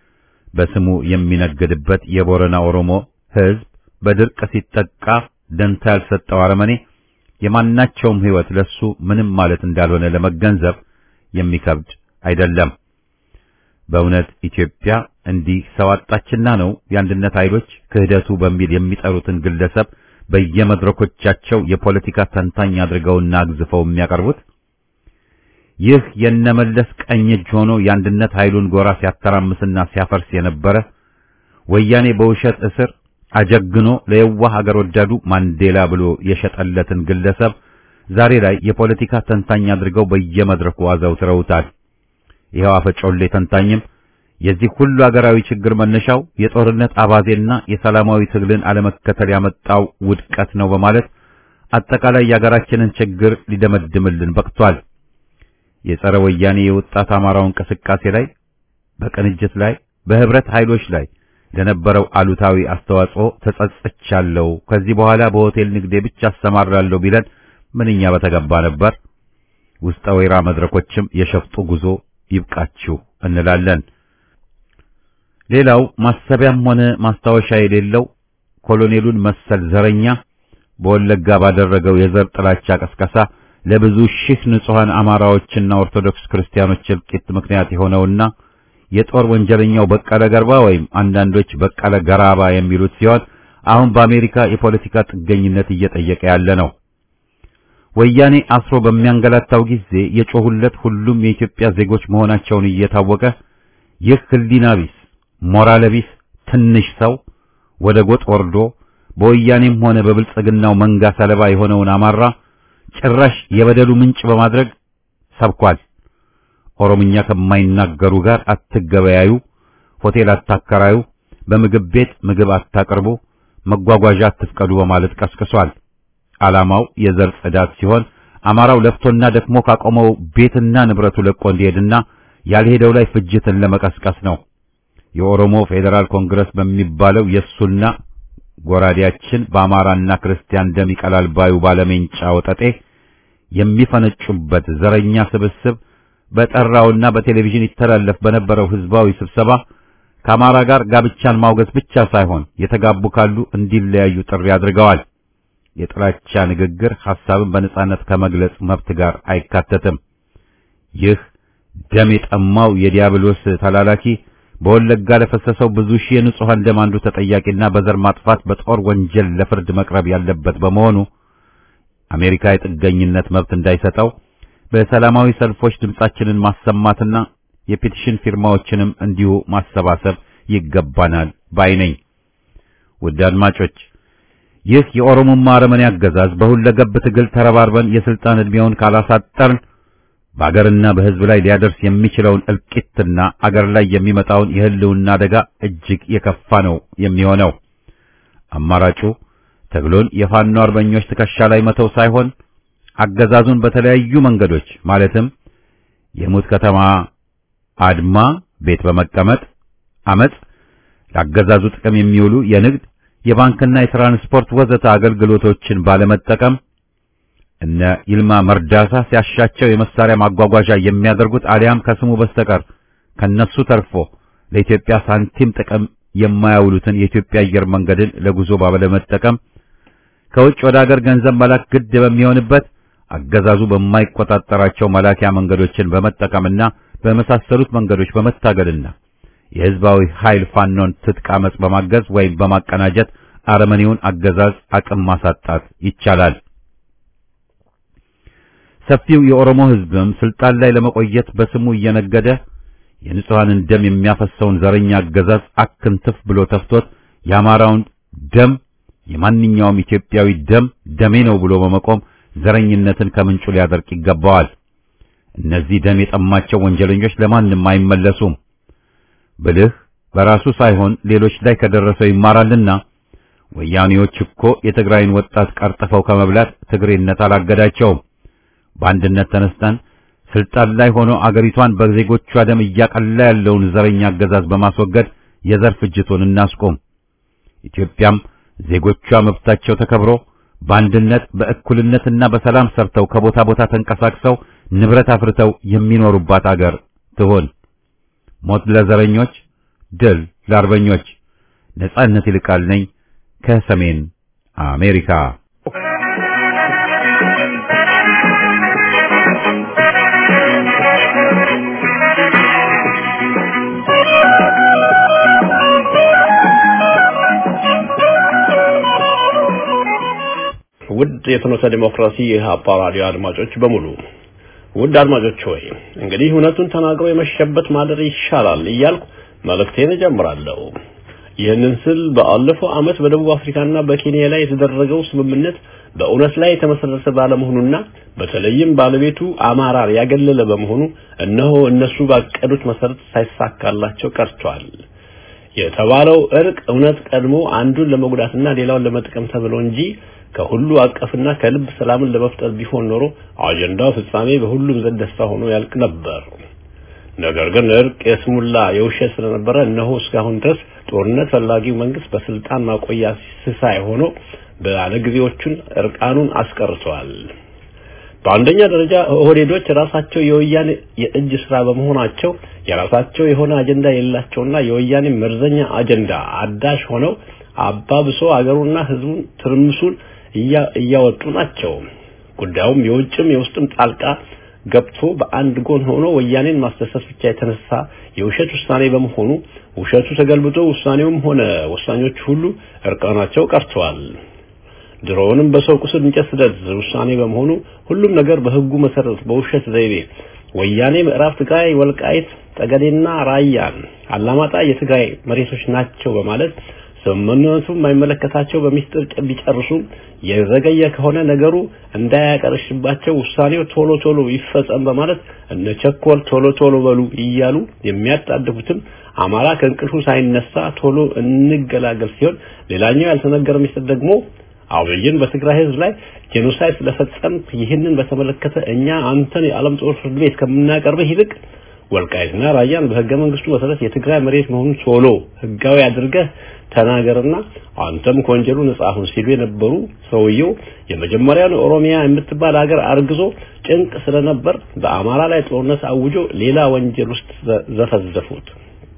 በስሙ የሚነግድበት የቦረና ኦሮሞ ሕዝብ በድርቅ ሲጠቃ ደንታ ያልሰጠው አረመኔ የማናቸውም ሕይወት ለሱ ምንም ማለት እንዳልሆነ ለመገንዘብ የሚከብድ አይደለም። በእውነት ኢትዮጵያ እንዲህ ሰው አጣችና ነው የአንድነት ኃይሎች ክህደቱ በሚል የሚጠሩትን ግለሰብ በየመድረኮቻቸው የፖለቲካ ተንታኝ አድርገውና አግዝፈው የሚያቀርቡት? ይህ የነመለስ ቀኝ እጅ ሆኖ የአንድነት ኃይሉን ጎራ ሲያተራምስና ሲያፈርስ የነበረ ወያኔ በውሸት እስር አጀግኖ ለየዋህ ሀገር ወዳዱ ማንዴላ ብሎ የሸጠለትን ግለሰብ ዛሬ ላይ የፖለቲካ ተንታኝ አድርገው በየመድረኩ አዘውትረውታል። ይኸው አፈጮሌ ተንታኝም የዚህ ሁሉ ሀገራዊ ችግር መነሻው የጦርነት አባዜና የሰላማዊ ትግልን አለመከተል ያመጣው ውድቀት ነው በማለት አጠቃላይ የሀገራችንን ችግር ሊደመድምልን በቅቷል። የጸረ ወያኔ የወጣት አማራው እንቅስቃሴ ላይ፣ በቅንጅት ላይ፣ በህብረት ኃይሎች ላይ ለነበረው አሉታዊ አስተዋጽኦ ተጸጽቻለሁ፣ ከዚህ በኋላ በሆቴል ንግዴ ብቻ አሰማራለሁ ቢለን ምንኛ በተገባ ነበር። ውስጠ ወይራ መድረኮችም የሸፍጡ ጉዞ ይብቃችሁ እንላለን። ሌላው ማሰቢያም ሆነ ማስታወሻ የሌለው ኮሎኔሉን መሰል ዘረኛ በወለጋ ባደረገው የዘር ጥላቻ ቀስቀሳ ለብዙ ሺህ ንጹሐን አማራዎችና ኦርቶዶክስ ክርስቲያኖች እልቂት ምክንያት የሆነውና የጦር ወንጀለኛው በቀለ ገርባ ወይም አንዳንዶች በቀለ ገራባ የሚሉት ሲሆን አሁን በአሜሪካ የፖለቲካ ጥገኝነት እየጠየቀ ያለ ነው። ወያኔ አስሮ በሚያንገላታው ጊዜ የጮሁለት ሁሉም የኢትዮጵያ ዜጎች መሆናቸውን እየታወቀ ይህ ህሊና ቢስ ሞራል ቢስ ትንሽ ሰው ወደ ጎጥ ወርዶ በወያኔም ሆነ በብልጽግናው መንጋ ሰለባ የሆነውን አማራ ጭራሽ የበደሉ ምንጭ በማድረግ ሰብኳል። ኦሮምኛ ከማይናገሩ ጋር አትገበያዩ፣ ሆቴል አታከራዩ፣ በምግብ ቤት ምግብ አታቅርቡ፣ መጓጓዣ አትፍቀዱ በማለት ቀስቅሷል። ዓላማው የዘር ጽዳት ሲሆን አማራው ለፍቶና ደክሞ ካቆመው ቤትና ንብረቱ ለቆ እንዲሄድና ያልሄደው ላይ ፍጅትን ለመቀስቀስ ነው። የኦሮሞ ፌዴራል ኮንግረስ በሚባለው የሱና ጎራዴያችን በአማራና ክርስቲያን ደም ይቀላል ባዩ ባለሜንጫ ወጠጤ የሚፈነጩበት ዘረኛ ስብስብ በጠራውና በቴሌቪዥን ይተላለፍ በነበረው ህዝባዊ ስብሰባ ከአማራ ጋር ጋብቻን ማውገዝ ብቻ ሳይሆን የተጋቡ ካሉ እንዲለያዩ ጥሪ አድርገዋል። የጥላቻ ንግግር ሐሳብን በነጻነት ከመግለጽ መብት ጋር አይካተትም። ይህ ደም የጠማው የዲያብሎስ ተላላኪ በወለጋ ለፈሰሰው ብዙ ሺህ የንጹሃን ደም አንዱ ተጠያቂና በዘር ማጥፋት በጦር ወንጀል ለፍርድ መቅረብ ያለበት በመሆኑ አሜሪካ የጥገኝነት መብት እንዳይሰጠው በሰላማዊ ሰልፎች ድምጻችንን ማሰማትና የፔቲሽን ፊርማዎችንም እንዲሁ ማሰባሰብ ይገባናል ባይ ነኝ። ውድ አድማጮች ይህ የኦሮሞማ አረመኔ አገዛዝ በሁለገብ ትግል ተረባርበን የስልጣን ዕድሜውን ካላሳጠርን በአገርና በሕዝብ ላይ ሊያደርስ የሚችለውን እልቂትና አገር ላይ የሚመጣውን የህልውና አደጋ እጅግ የከፋ ነው የሚሆነው። አማራጩ ትግሉን የፋኖ አርበኞች ትከሻ ላይ መተው ሳይሆን አገዛዙን በተለያዩ መንገዶች ማለትም የሙት ከተማ አድማ፣ ቤት በመቀመጥ አመጽ፣ ለአገዛዙ ጥቅም የሚውሉ የንግድ የባንክና የትራንስፖርት ወዘተ አገልግሎቶችን ባለመጠቀም እነ ይልማ መርዳሳ ሲያሻቸው የመሳሪያ ማጓጓዣ የሚያደርጉት አሊያም ከስሙ በስተቀር ከነሱ ተርፎ ለኢትዮጵያ ሳንቲም ጥቅም የማያውሉትን የኢትዮጵያ አየር መንገድን ለጉዞ ባለመጠቀም ከውጭ ወደ አገር ገንዘብ መላክ ግድ በሚሆንበት አገዛዙ በማይቆጣጠራቸው መላኪያ መንገዶችን በመጠቀምና በመሳሰሉት መንገዶች በመታገልና የህዝባዊ ኃይል ፋኖን ትጥቅ አመጽ በማገዝ ወይም በማቀናጀት አረመኔውን አገዛዝ አቅም ማሳጣት ይቻላል። ሰፊው የኦሮሞ ህዝብም ስልጣን ላይ ለመቆየት በስሙ እየነገደ የንጹሐንን ደም የሚያፈሰውን ዘረኛ አገዛዝ አክንትፍ ብሎ ተፍቶት የአማራውን ደም የማንኛውም ኢትዮጵያዊ ደም ደሜ ነው ብሎ በመቆም ዘረኝነትን ከምንጩ ሊያደርቅ ይገባዋል። እነዚህ ደም የጠማቸው ወንጀለኞች ለማንም አይመለሱም። ብልህ በራሱ ሳይሆን ሌሎች ላይ ከደረሰው ይማራልና ወያኔዎች እኮ የትግራይን ወጣት ቀርጥፈው ከመብላት ትግሬነት አላገዳቸውም። በአንድነት ተነስተን ስልጣን ላይ ሆኖ አገሪቷን በዜጎቿ ደም እያቀላ ያለውን ዘረኛ አገዛዝ በማስወገድ የዘር ፍጅቱን እናስቆም። ኢትዮጵያም ዜጎቿ መብታቸው ተከብሮ በአንድነት በእኩልነትና በሰላም ሰርተው ከቦታ ቦታ ተንቀሳቅሰው ንብረት አፍርተው የሚኖሩባት አገር ትሆን። ሞት ለዘረኞች፣ ድል ለአርበኞች ነጻነት ይልቃል ነኝ ከሰሜን አሜሪካ። ውድ የፍኖተ ዲሞክራሲ የኢህአፓ ራዲዮ አድማጮች በሙሉ ውድ አድማጮች ሆይ እንግዲህ እውነቱን ተናግሮ የመሸበት ማደር ይሻላል እያልኩ መልእክቴን እጀምራለሁ። ይህንን ስል በአለፈው ዓመት በደቡብ አፍሪካና በኬንያ ላይ የተደረገው ስምምነት በእውነት ላይ የተመሰረተ ባለመሆኑና በተለይም ባለቤቱ አማራር ያገለለ በመሆኑ እነሆ እነሱ ባቀዱት መሰረት ሳይሳካላቸው ቀርቷል። የተባለው እርቅ እውነት ቀድሞ አንዱን ለመጉዳትና ሌላውን ለመጥቀም ተብሎ እንጂ ከሁሉ አቀፍና ከልብ ሰላምን ለመፍጠር ቢሆን ኖሮ አጀንዳው ፍጻሜ በሁሉም ዘንድ ደስታ ሆኖ ያልቅ ነበር። ነገር ግን እርቅ የስሙላ የውሸት ስለነበረ እነሆ እስካሁን ድረስ ጦርነት ፈላጊው መንግስት በስልጣን ማቆያ ስሳይ ሆኖ ባለጊዜዎቹን እርቃኑን አስቀርተዋል። በአንደኛ ደረጃ ኦህዴዶች ራሳቸው የወያኔ የእጅ ስራ በመሆናቸው የራሳቸው የሆነ አጀንዳ የሌላቸውና የወያኔ መርዘኛ አጀንዳ አዳሽ ሆነው አባብሶ አገሩና ህዝቡን ትርምሱን እያወጡ ናቸው። ጉዳዩም የውጭም የውስጥም ጣልቃ ገብቶ በአንድ ጎን ሆኖ ወያኔን ማስደሰት ብቻ የተነሳ የውሸት ውሳኔ በመሆኑ ውሸቱ ተገልብጦ ውሳኔውም ሆነ ወሳኞች ሁሉ እርቃናቸው ቀርተዋል። ድሮውንም በሰው ቁስል እንጨት ስደድ ውሳኔ በመሆኑ ሁሉም ነገር በህጉ መሰረት በውሸት ዘይቤ ወያኔ ምዕራብ ትግራይ፣ ወልቃይት፣ ጠገዴና ራያን አላማጣ የትግራይ መሬቶች ናቸው በማለት ስምምነቱ የማይመለከታቸው በሚስጥር ቢጨርሱም የዘገየ ከሆነ ነገሩ እንዳያቀርሽባቸው ውሳኔው ቶሎ ቶሎ ይፈጸም በማለት እነ ቸኮል ቶሎ ቶሎ በሉ እያሉ የሚያጣድፉትም አማራ ከእንቅልፉ ሳይነሳ ቶሎ እንገላገል ሲሆን ሌላኛው ያልተነገረ ሚስጥር ደግሞ አብይን በትግራይ ህዝብ ላይ ጄኖሳይድ ስለፈጸም ይህንን በተመለከተ እኛ አንተን የዓለም ጦር ፍርድ ቤት ከምናቀርብህ ይልቅ ወልቃይትና ራያን በህገ መንግስቱ መሰረት የትግራይ መሬት መሆኑን ቶሎ ህጋዊ አድርገህ ተናገርና አንተም ከወንጀሉ ነጻ ሁን ሲሉ የነበሩ ሰውየው የመጀመሪያውን ኦሮሚያ የምትባል ሀገር አርግዞ ጭንቅ ስለነበር በአማራ ላይ ጦርነት አውጆ ሌላ ወንጀል ውስጥ ዘፈዘፉት።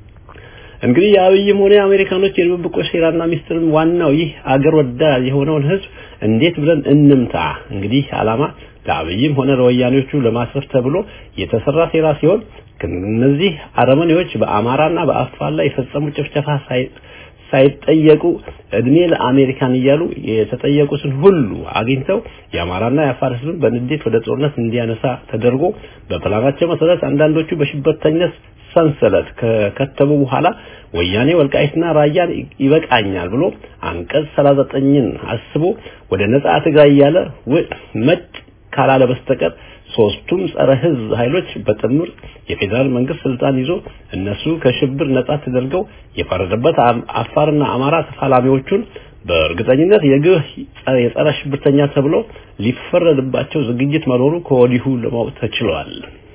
እንግዲህ የአብይም ሆነ የአሜሪካኖች የድብብቆች ሴራና ሚስጥርም ዋናው ይህ አገር ወዳድ የሆነውን ህዝብ እንዴት ብለን እንምታ? እንግዲህ አላማ ለአብይም ሆነ ለወያኔዎቹ ለማስረፍ ተብሎ የተሰራ ሴራ ሲሆን እነዚህ አረመኔዎች በአማራና በአፋር ላይ የፈጸሙት ጭፍጨፋ ሳይጠየቁ እድሜ ለአሜሪካን እያሉ የተጠየቁትን ሁሉ አግኝተው የአማራና የአፋር ህዝብን በንዴት ወደ ጦርነት እንዲያነሳ ተደርጎ በፕላናቸው መሰረት አንዳንዶቹ በሽበርተኝነት ሰንሰለት ከከተቡ በኋላ ወያኔ ወልቃይትና ራያን ይበቃኛል ብሎ አንቀጽ 39ን አስቦ ወደ ነጻ ትግራይ እያለ መጭ ካላለ በስተቀር ሶስቱም ጸረ ህዝብ ኃይሎች በጥምር የፌዴራል መንግስት ስልጣን ይዞ እነሱ ከሽብር ነጻ ተደርገው የፈረደበት አፋርና አማራ ተፋላሚዎቹን በእርግጠኝነት የግህ የጸረ ሽብርተኛ ተብሎ ሊፈረድባቸው ዝግጅት መኖሩ ከወዲሁ ለማወቅ ተችሏል።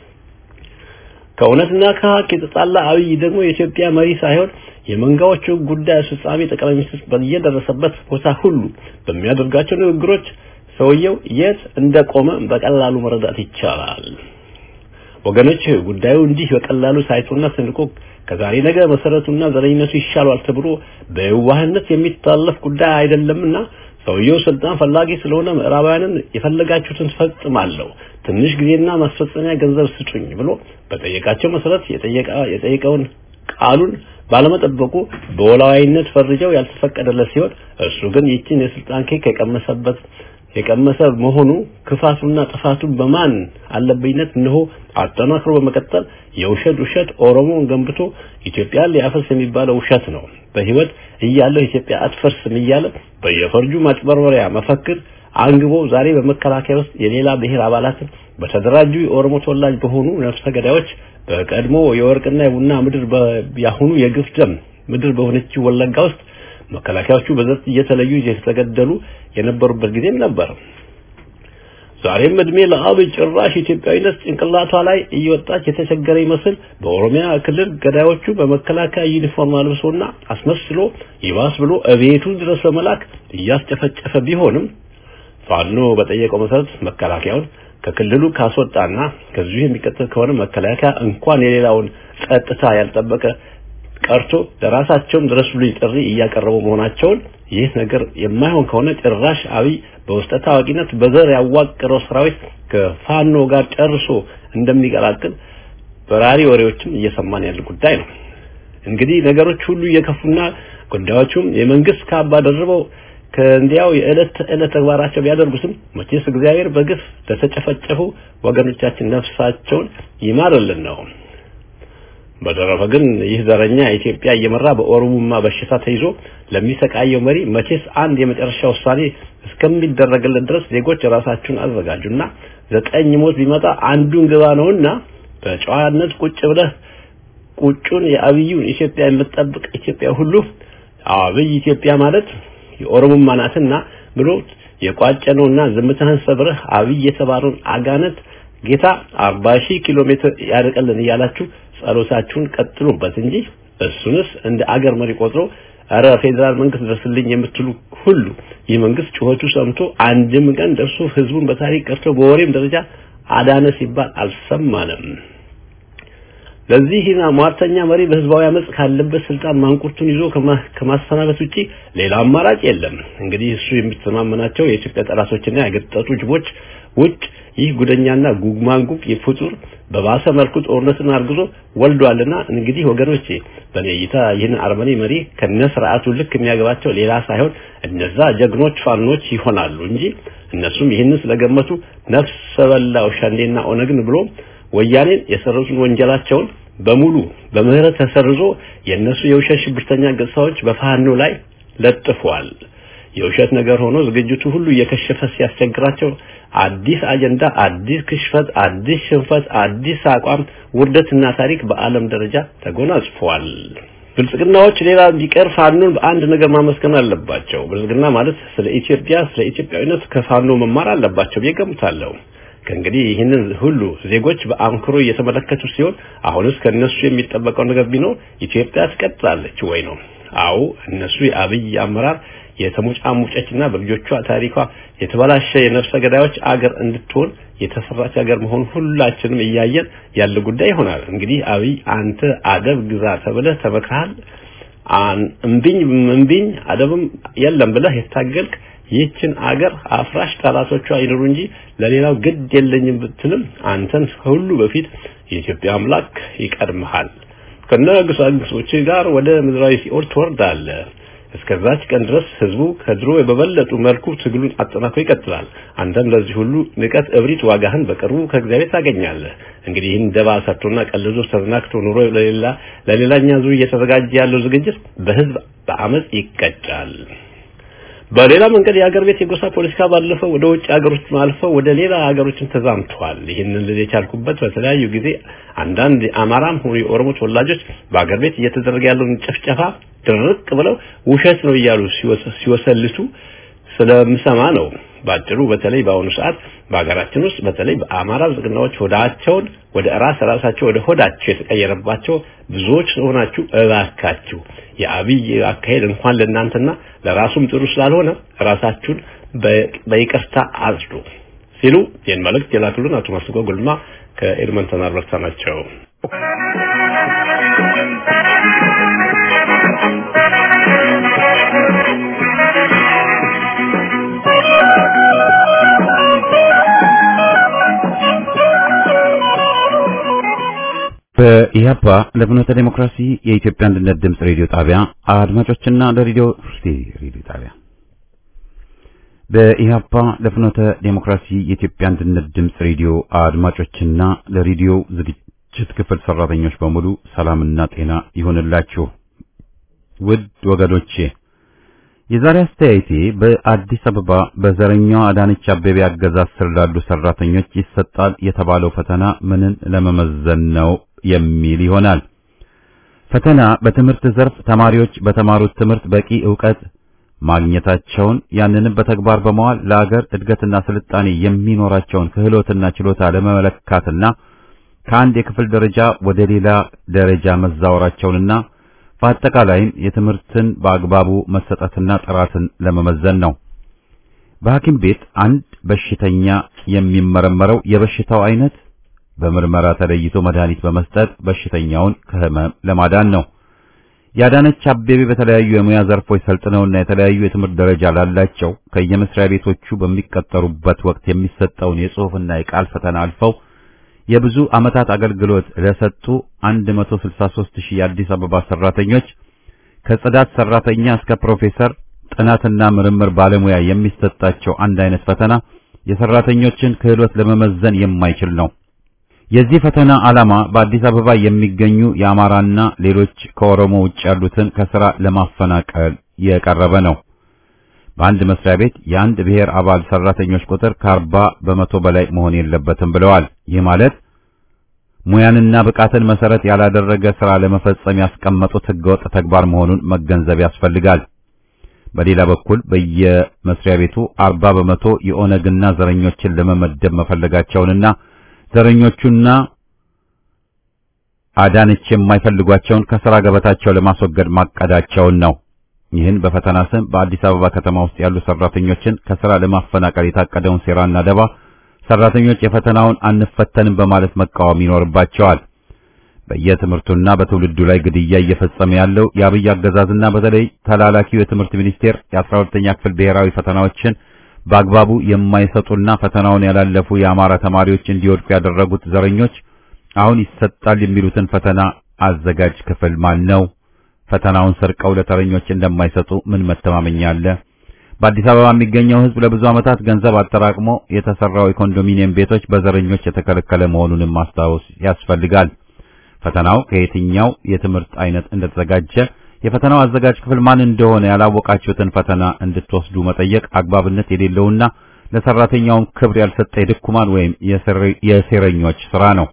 ከእውነትና ከሀቅ የተጣላ አብይ ደግሞ የኢትዮጵያ መሪ ሳይሆን የመንጋዎቹ ጉዳይ አስፈጻሚ ጠቅላይ ሚኒስትር በየደረሰበት ቦታ ሁሉ በሚያደርጋቸው ንግግሮች ሰውየው የት እንደቆመ በቀላሉ መረዳት ይቻላል። ወገኖች ጉዳዩ እንዲህ በቀላሉ ሳይቶና ሰንቆ ከዛሬ ነገ መሰረቱና ዘረኝነቱ ይሻሏል ተብሎ በየዋህነት የሚታለፍ ጉዳይ አይደለምና ሰውየው ስልጣን ፈላጊ ስለሆነ ምዕራባውያንን የፈለጋችሁትን ፈጽማለሁ፣ ትንሽ ጊዜና ማስፈጸሚያ ገንዘብ ስጡኝ ብሎ በጠየቃቸው መሰረት የጠየቀውን ቃሉን ባለመጠበቁ በወላዋይነት ፈርጀው ያልተፈቀደለት ሲሆን እሱ ግን ይችን የስልጣን ኬክ የቀመሰበት የቀመሰ መሆኑ ክፋቱና ጥፋቱ በማን አለብኝነት እነሆ አጠናክሮ በመቀጠል የውሸት ውሸት ኦሮሞን ገንብቶ ኢትዮጵያን ሊያፈርስ የሚባለው ውሸት ነው። በህይወት እያለሁ ኢትዮጵያ አትፈርስም እያለ በየፈርጁ ማጭበርበሪያ መፈክር አንግቦ ዛሬ በመከላከያ ውስጥ የሌላ ብሔር አባላትን በተደራጁ የኦሮሞ ተወላጅ በሆኑ ነፍሰ ገዳዮች በቀድሞ የወርቅና የቡና ምድር ያሁኑ የግፍ ደም ምድር በሆነችው ወለጋ ውስጥ መከላከያዎቹ በዘር እየተለዩ እየተገደሉ የነበሩበት ጊዜም ነበር። ዛሬም እድሜ ለአብይ ጭራሽ ኢትዮጵያዊነት ጭንቅላቷ ላይ እየወጣች የተቸገረ ይመስል በኦሮሚያ ክልል ገዳዮቹ በመከላከያ ዩኒፎርም አልብሶና አስመስሎ ይባስ ብሎ እቤቱ ድረስ በመላክ እያስጨፈጨፈ ቢሆንም ፋኖ በጠየቀው መሰረት መከላከያውን ከክልሉ ካስወጣና ከዚሁ የሚቀጥል ከሆነ መከላከያ እንኳን የሌላውን ጸጥታ ያልጠበቀ ቀርቶ ለራሳቸውም ድረሱልኝ ጥሪ እያቀረቡ መሆናቸውን ይህ ነገር የማይሆን ከሆነ ጭራሽ አብይ በውስጠ ታዋቂነት በዘር ያዋቀረው ሰራዊት ከፋኖ ጋር ጨርሶ እንደሚቀላቅል በራሪ ወሬዎችም እየሰማን ያለ ጉዳይ ነው። እንግዲህ ነገሮች ሁሉ እየከፉና ጉዳዮቹም የመንግስት ካባ ደርበው ከእንዲያው የዕለት ተዕለት ተግባራቸው ቢያደርጉትም መቼስ እግዚአብሔር በግፍ ለተጨፈጨፉ ወገኖቻችን ነፍሳቸውን ይማርልን ነው። በተረፈ ግን ይህ ዘረኛ ኢትዮጵያ እየመራ በኦሮሞማ በሽታ ተይዞ ለሚሰቃየው መሪ መቼስ አንድ የመጨረሻ ውሳኔ እስከሚደረግለት ድረስ ዜጎች ራሳችሁን አዘጋጁና ዘጠኝ ሞት ቢመጣ አንዱን ግባ ነውና በጨዋነት ቁጭ ብለህ ቁጩን የአብዩን ኢትዮጵያ የምትጠብቅ ኢትዮጵያ ሁሉ አብይ ኢትዮጵያ ማለት የኦሮሞማ ናትና ብሎ የቋጨ ነውና ዝምታህን ሰብረህ አብይ የተባለውን አጋነት ጌታ 40 ሺህ ኪሎ ሜትር ያርቀልን እያላችሁ ጸሎታችሁን ቀጥሉበት እንጂ እሱንስ እንደ አገር መሪ ቆጥሮ አረ ፌዴራል መንግስት ደርስልኝ የምትሉ ሁሉ ይህ መንግስት ጩኸቱ ሰምቶ አንድም ቀን ደርሶ ህዝቡን በታሪክ ቀርቶ በወሬም ደረጃ አዳነ ሲባል አልሰማንም። ለዚህና ሟርተኛ መሪ በህዝባዊ አመጽ ካለበት ስልጣን ማንቁርቱን ይዞ ከማሰናበት ውጪ ሌላ አማራጭ የለም። እንግዲህ እሱ የሚተማመናቸው የኢትዮጵያ ጠላቶችና ያገጠጡ ጅቦች ውጭ ይህ ጉደኛና ጉግማንጉግ የፍጡር በባሰ መልኩ ጦርነትን አርግዞ ወልዷልና እንግዲህ ወገኖቼ በኔ እይታ ይህን አርመኔ መሪ ከነ ስርዓቱ ልክ የሚያገባቸው ሌላ ሳይሆን እነዛ ጀግኖች ፋኖች ይሆናሉ እንጂ እነሱም ይህንን ስለገመቱ ነፍሰ በላው ሸንዴና ኦነግን ብሎ ወያኔን የሰረዙን ወንጀላቸውን በሙሉ በምህረት ተሰርዞ የነሱ የውሸት ሽብርተኛ ገጽታዎች በፋኖ ላይ ለጥፏል። የውሸት ነገር ሆኖ ዝግጅቱ ሁሉ እየከሸፈ ሲያስቸግራቸው አዲስ አጀንዳ፣ አዲስ ክሽፈት፣ አዲስ ሽንፈት፣ አዲስ አቋም፣ ውርደትና ታሪክ በዓለም ደረጃ ተጎናጽፏል። ብልጽግናዎች ሌላ ቢቀር ፋኖን በአንድ ነገር ማመስገን አለባቸው። ብልጽግና ማለት ስለ ኢትዮጵያ ስለ ኢትዮጵያዊነት ከፋኖ መማር አለባቸው ብዬ ገምታለሁ። ከእንግዲህ ይህንን ሁሉ ዜጎች በአንክሮ እየተመለከቱ ሲሆን አሁንስ ከነሱ የሚጠበቀው ነገር ቢኖር ኢትዮጵያ ትቀጥላለች ወይ ነው። አዎ እነሱ የአብይ አመራር የተሞጫሙጨችና በልጆቿ ታሪኳ የተበላሸ የነፍሰ ገዳዮች አገር እንድትሆን የተሰራች ሀገር መሆን ሁላችንም እያየን ያለ ጉዳይ ይሆናል። እንግዲህ አብይ አንተ አደብ ግዛ ተብለህ ተመክረሃል። እምቢኝ እምቢኝ አደብም የለም ብለህ የታገልክ ይህችን አገር አፍራሽ ጠላቶቿ ይኖሩ እንጂ ለሌላው ግድ የለኝም ብትልም አንተን ከሁሉ በፊት የኢትዮጵያ አምላክ ይቀድምሃል። ከነግሳግሶች ጋር ወደ ምድራዊ ሲኦል ትወርዳለህ። እስከዛች ቀን ድረስ ህዝቡ ከድሮ በበለጡ መልኩ ትግሉን አጠናክሮ ይቀጥላል። አንተም ለዚህ ሁሉ ንቀት፣ እብሪት ዋጋህን በቅርቡ ከእግዚአብሔር ታገኛለህ። እንግዲህ ይህን ደባ ሰርቶና ቀልዞ ተዝናክቶ ኑሮ ለሌላ ለሌላኛ ዙር እየተዘጋጀ ያለው ዝግጅት በህዝብ በአመጽ ይቀጫል። በሌላ መንገድ የሀገር ቤት የጎሳ ፖለቲካ ባለፈው ወደ ውጭ ሀገሮች አልፈው ወደ ሌላ ሀገሮችን ተዛምተዋል። ይህንን ልል የቻልኩበት በተለያዩ ጊዜ አንዳንድ የአማራም ሆኑ የኦሮሞ ተወላጆች በሀገር ቤት እየተደረገ ያለውን ጭፍጨፋ ድርቅ ብለው ውሸት ነው እያሉ ሲወሰልቱ ስለምሰማ ነው። ባጭሩ በተለይ በአሁኑ ሰዓት በሀገራችን ውስጥ በተለይ በአማራ ብልጽግናዎች ሆዳቸውን ወደ ራስ ራሳቸው ወደ ሆዳቸው የተቀየረባቸው ብዙዎች ስለሆናችሁ እባካችሁ የአብይ አካሄድ እንኳን ለእናንተና ለራሱም ጥሩ ስላልሆነ ራሳችሁን በይቅርታ አጽዱ ሲሉ ይህን መልእክት የላኩልን አቶ ማስጎ ጉልማ ከኤድመንተን አልበርታ ናቸው። በኢህአፓ ለፍኖተ ዴሞክራሲ የኢትዮጵያ አንድነት ድምፅ ሬዲዮ ጣቢያ አድማጮችና ለሬዲዮ ሬዲዮ ጣቢያ በኢህአፓ ለፍኖተ ዴሞክራሲ የኢትዮጵያ አንድነት ድምፅ ሬዲዮ አድማጮችና ለሬዲዮ ዝግጅት ክፍል ሰራተኞች በሙሉ ሰላምና ጤና ይሆንላችሁ። ውድ ወገኖቼ የዛሬ አስተያየቴ በአዲስ አበባ በዘረኛዋ አዳነች አቤቤ አገዛዝ ስር ላሉ ሰራተኞች ይሰጣል የተባለው ፈተና ምንን ለመመዘን ነው የሚል ይሆናል። ፈተና በትምህርት ዘርፍ ተማሪዎች በተማሩት ትምህርት በቂ ዕውቀት ማግኘታቸውን ያንንም በተግባር በመዋል ለአገር እድገትና ስልጣኔ የሚኖራቸውን ክህሎትና ችሎታ ለመመለካትና ከአንድ የክፍል ደረጃ ወደ ሌላ ደረጃ መዛወራቸውንና በአጠቃላይም የትምህርትን በአግባቡ መሰጠትና ጥራትን ለመመዘን ነው። በሐኪም ቤት አንድ በሽተኛ የሚመረመረው የበሽታው አይነት በምርመራ ተለይቶ መድኃኒት በመስጠት በሽተኛውን ከህመም ለማዳን ነው። የአዳነች አቤቤ በተለያዩ የሙያ ዘርፎች ሰልጥነውና የተለያዩ የትምህርት ደረጃ ላላቸው ከየመስሪያ ቤቶቹ በሚቀጠሩበት ወቅት የሚሰጠውን የጽሑፍና የቃል ፈተና አልፈው የብዙ ዓመታት አገልግሎት ለሰጡ 163 ሺህ የአዲስ አበባ ሰራተኞች ከጽዳት ሰራተኛ እስከ ፕሮፌሰር ጥናትና ምርምር ባለሙያ የሚሰጣቸው አንድ አይነት ፈተና የሰራተኞችን ክህሎት ለመመዘን የማይችል ነው። የዚህ ፈተና ዓላማ በአዲስ አበባ የሚገኙ የአማራና ሌሎች ከኦሮሞ ውጭ ያሉትን ከስራ ለማፈናቀል የቀረበ ነው። በአንድ መስሪያ ቤት የአንድ ብሔር አባል ሰራተኞች ቁጥር ከአርባ በመቶ በላይ መሆን የለበትም ብለዋል። ይህ ማለት ሙያንና ብቃትን መሰረት ያላደረገ ስራ ለመፈጸም ያስቀመጡት ህገወጥ ተግባር መሆኑን መገንዘብ ያስፈልጋል። በሌላ በኩል በየመስሪያ ቤቱ አርባ በመቶ የኦነግና ዘረኞችን ለመመደብ መፈለጋቸውንና ዘረኞቹና አዳነች የማይፈልጓቸውን ከስራ ገበታቸው ለማስወገድ ማቀዳቸውን ነው። ይህን በፈተና ስም በአዲስ አበባ ከተማ ውስጥ ያሉ ሰራተኞችን ከስራ ለማፈናቀል የታቀደውን ሴራና ደባ ሰራተኞች የፈተናውን አንፈተንም በማለት መቃወም ይኖርባቸዋል። በየትምህርቱና በትውልዱ ላይ ግድያ እየፈጸመ ያለው የአብይ አገዛዝና በተለይ ተላላኪው የትምህርት ሚኒስቴር የአስራ ሁለተኛ ክፍል ብሔራዊ ፈተናዎችን በአግባቡ የማይሰጡና ፈተናውን ያላለፉ የአማራ ተማሪዎች እንዲወድቁ ያደረጉት ዘረኞች አሁን ይሰጣል የሚሉትን ፈተና አዘጋጅ ክፍል ማን ነው? ፈተናውን ሰርቀው ለተረኞች እንደማይሰጡ ምን መተማመኛ አለ? በአዲስ አበባ የሚገኘው ሕዝብ ለብዙ ዓመታት ገንዘብ አጠራቅሞ የተሰራው የኮንዶሚኒየም ቤቶች በዘረኞች የተከለከለ መሆኑንም ማስታወስ ያስፈልጋል። ፈተናው ከየትኛው የትምህርት አይነት እንደተዘጋጀ የፈተናው አዘጋጅ ክፍል ማን እንደሆነ ያላወቃችሁትን ፈተና እንድትወስዱ መጠየቅ አግባብነት የሌለውና ለሰራተኛውም ክብር ያልሰጠ የድኩማን ወይም የሴረኞች ስራ ነው።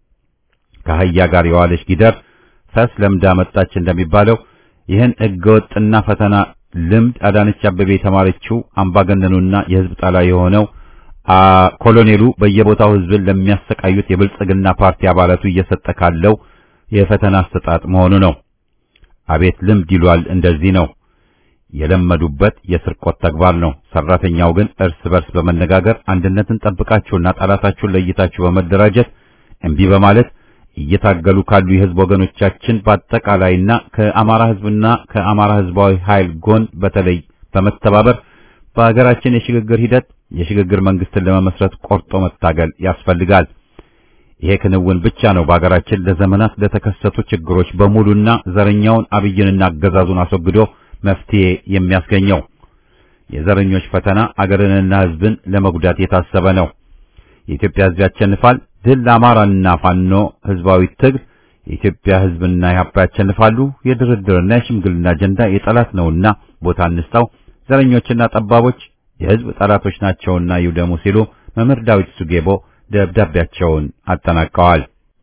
ከአህያ ጋር የዋለች ጊደር ፈስ ለምዳ መጣች እንደሚባለው ይህን ህገወጥና ፈተና ልምድ አዳነች አበቤ የተማረችው አምባገነኑና የህዝብ ጠላ የሆነው ኮሎኔሉ በየቦታው ህዝብን ለሚያሰቃዩት የብልጽግና ፓርቲ አባላቱ እየሰጠ ካለው የፈተና አሰጣጥ መሆኑ ነው። አቤት ልምድ ይሏል። እንደዚህ ነው የለመዱበት የስርቆት ተግባር ነው። ሰራተኛው ግን እርስ በርስ በመነጋገር አንድነትን ጠብቃችሁና ጠላታችሁን ለይታችሁ በመደራጀት እምቢ በማለት እየታገሉ ካሉ የህዝብ ወገኖቻችን በአጠቃላይና ከአማራ ህዝብና ከአማራ ህዝባዊ ኃይል ጎን በተለይ በመተባበር በሀገራችን የሽግግር ሂደት የሽግግር መንግስትን ለመመስረት ቆርጦ መታገል ያስፈልጋል። ይሄ ክንውን ብቻ ነው በሀገራችን ለዘመናት ለተከሰቱ ችግሮች በሙሉና ዘረኛውን አብይንና አገዛዙን አስወግዶ መፍትሄ የሚያስገኘው። የዘረኞች ፈተና አገርንና ህዝብን ለመጉዳት የታሰበ ነው። የኢትዮጵያ ህዝብ ያሸንፋል። ድል ለአማራና ፋኖ ህዝባዊ ትግል። የኢትዮጵያ ህዝብና ኢህአፓ ያሸንፋሉ። የድርድርና የሽምግልና አጀንዳ የጠላት ነውና ቦታ እንስጣው። ዘረኞችና ጠባቦች የህዝብ ጠላቶች ናቸውና ይውደሙ ሲሉ መምህር ዳዊት ሱጌቦ ደብዳቤያቸውን አጠናቀዋል።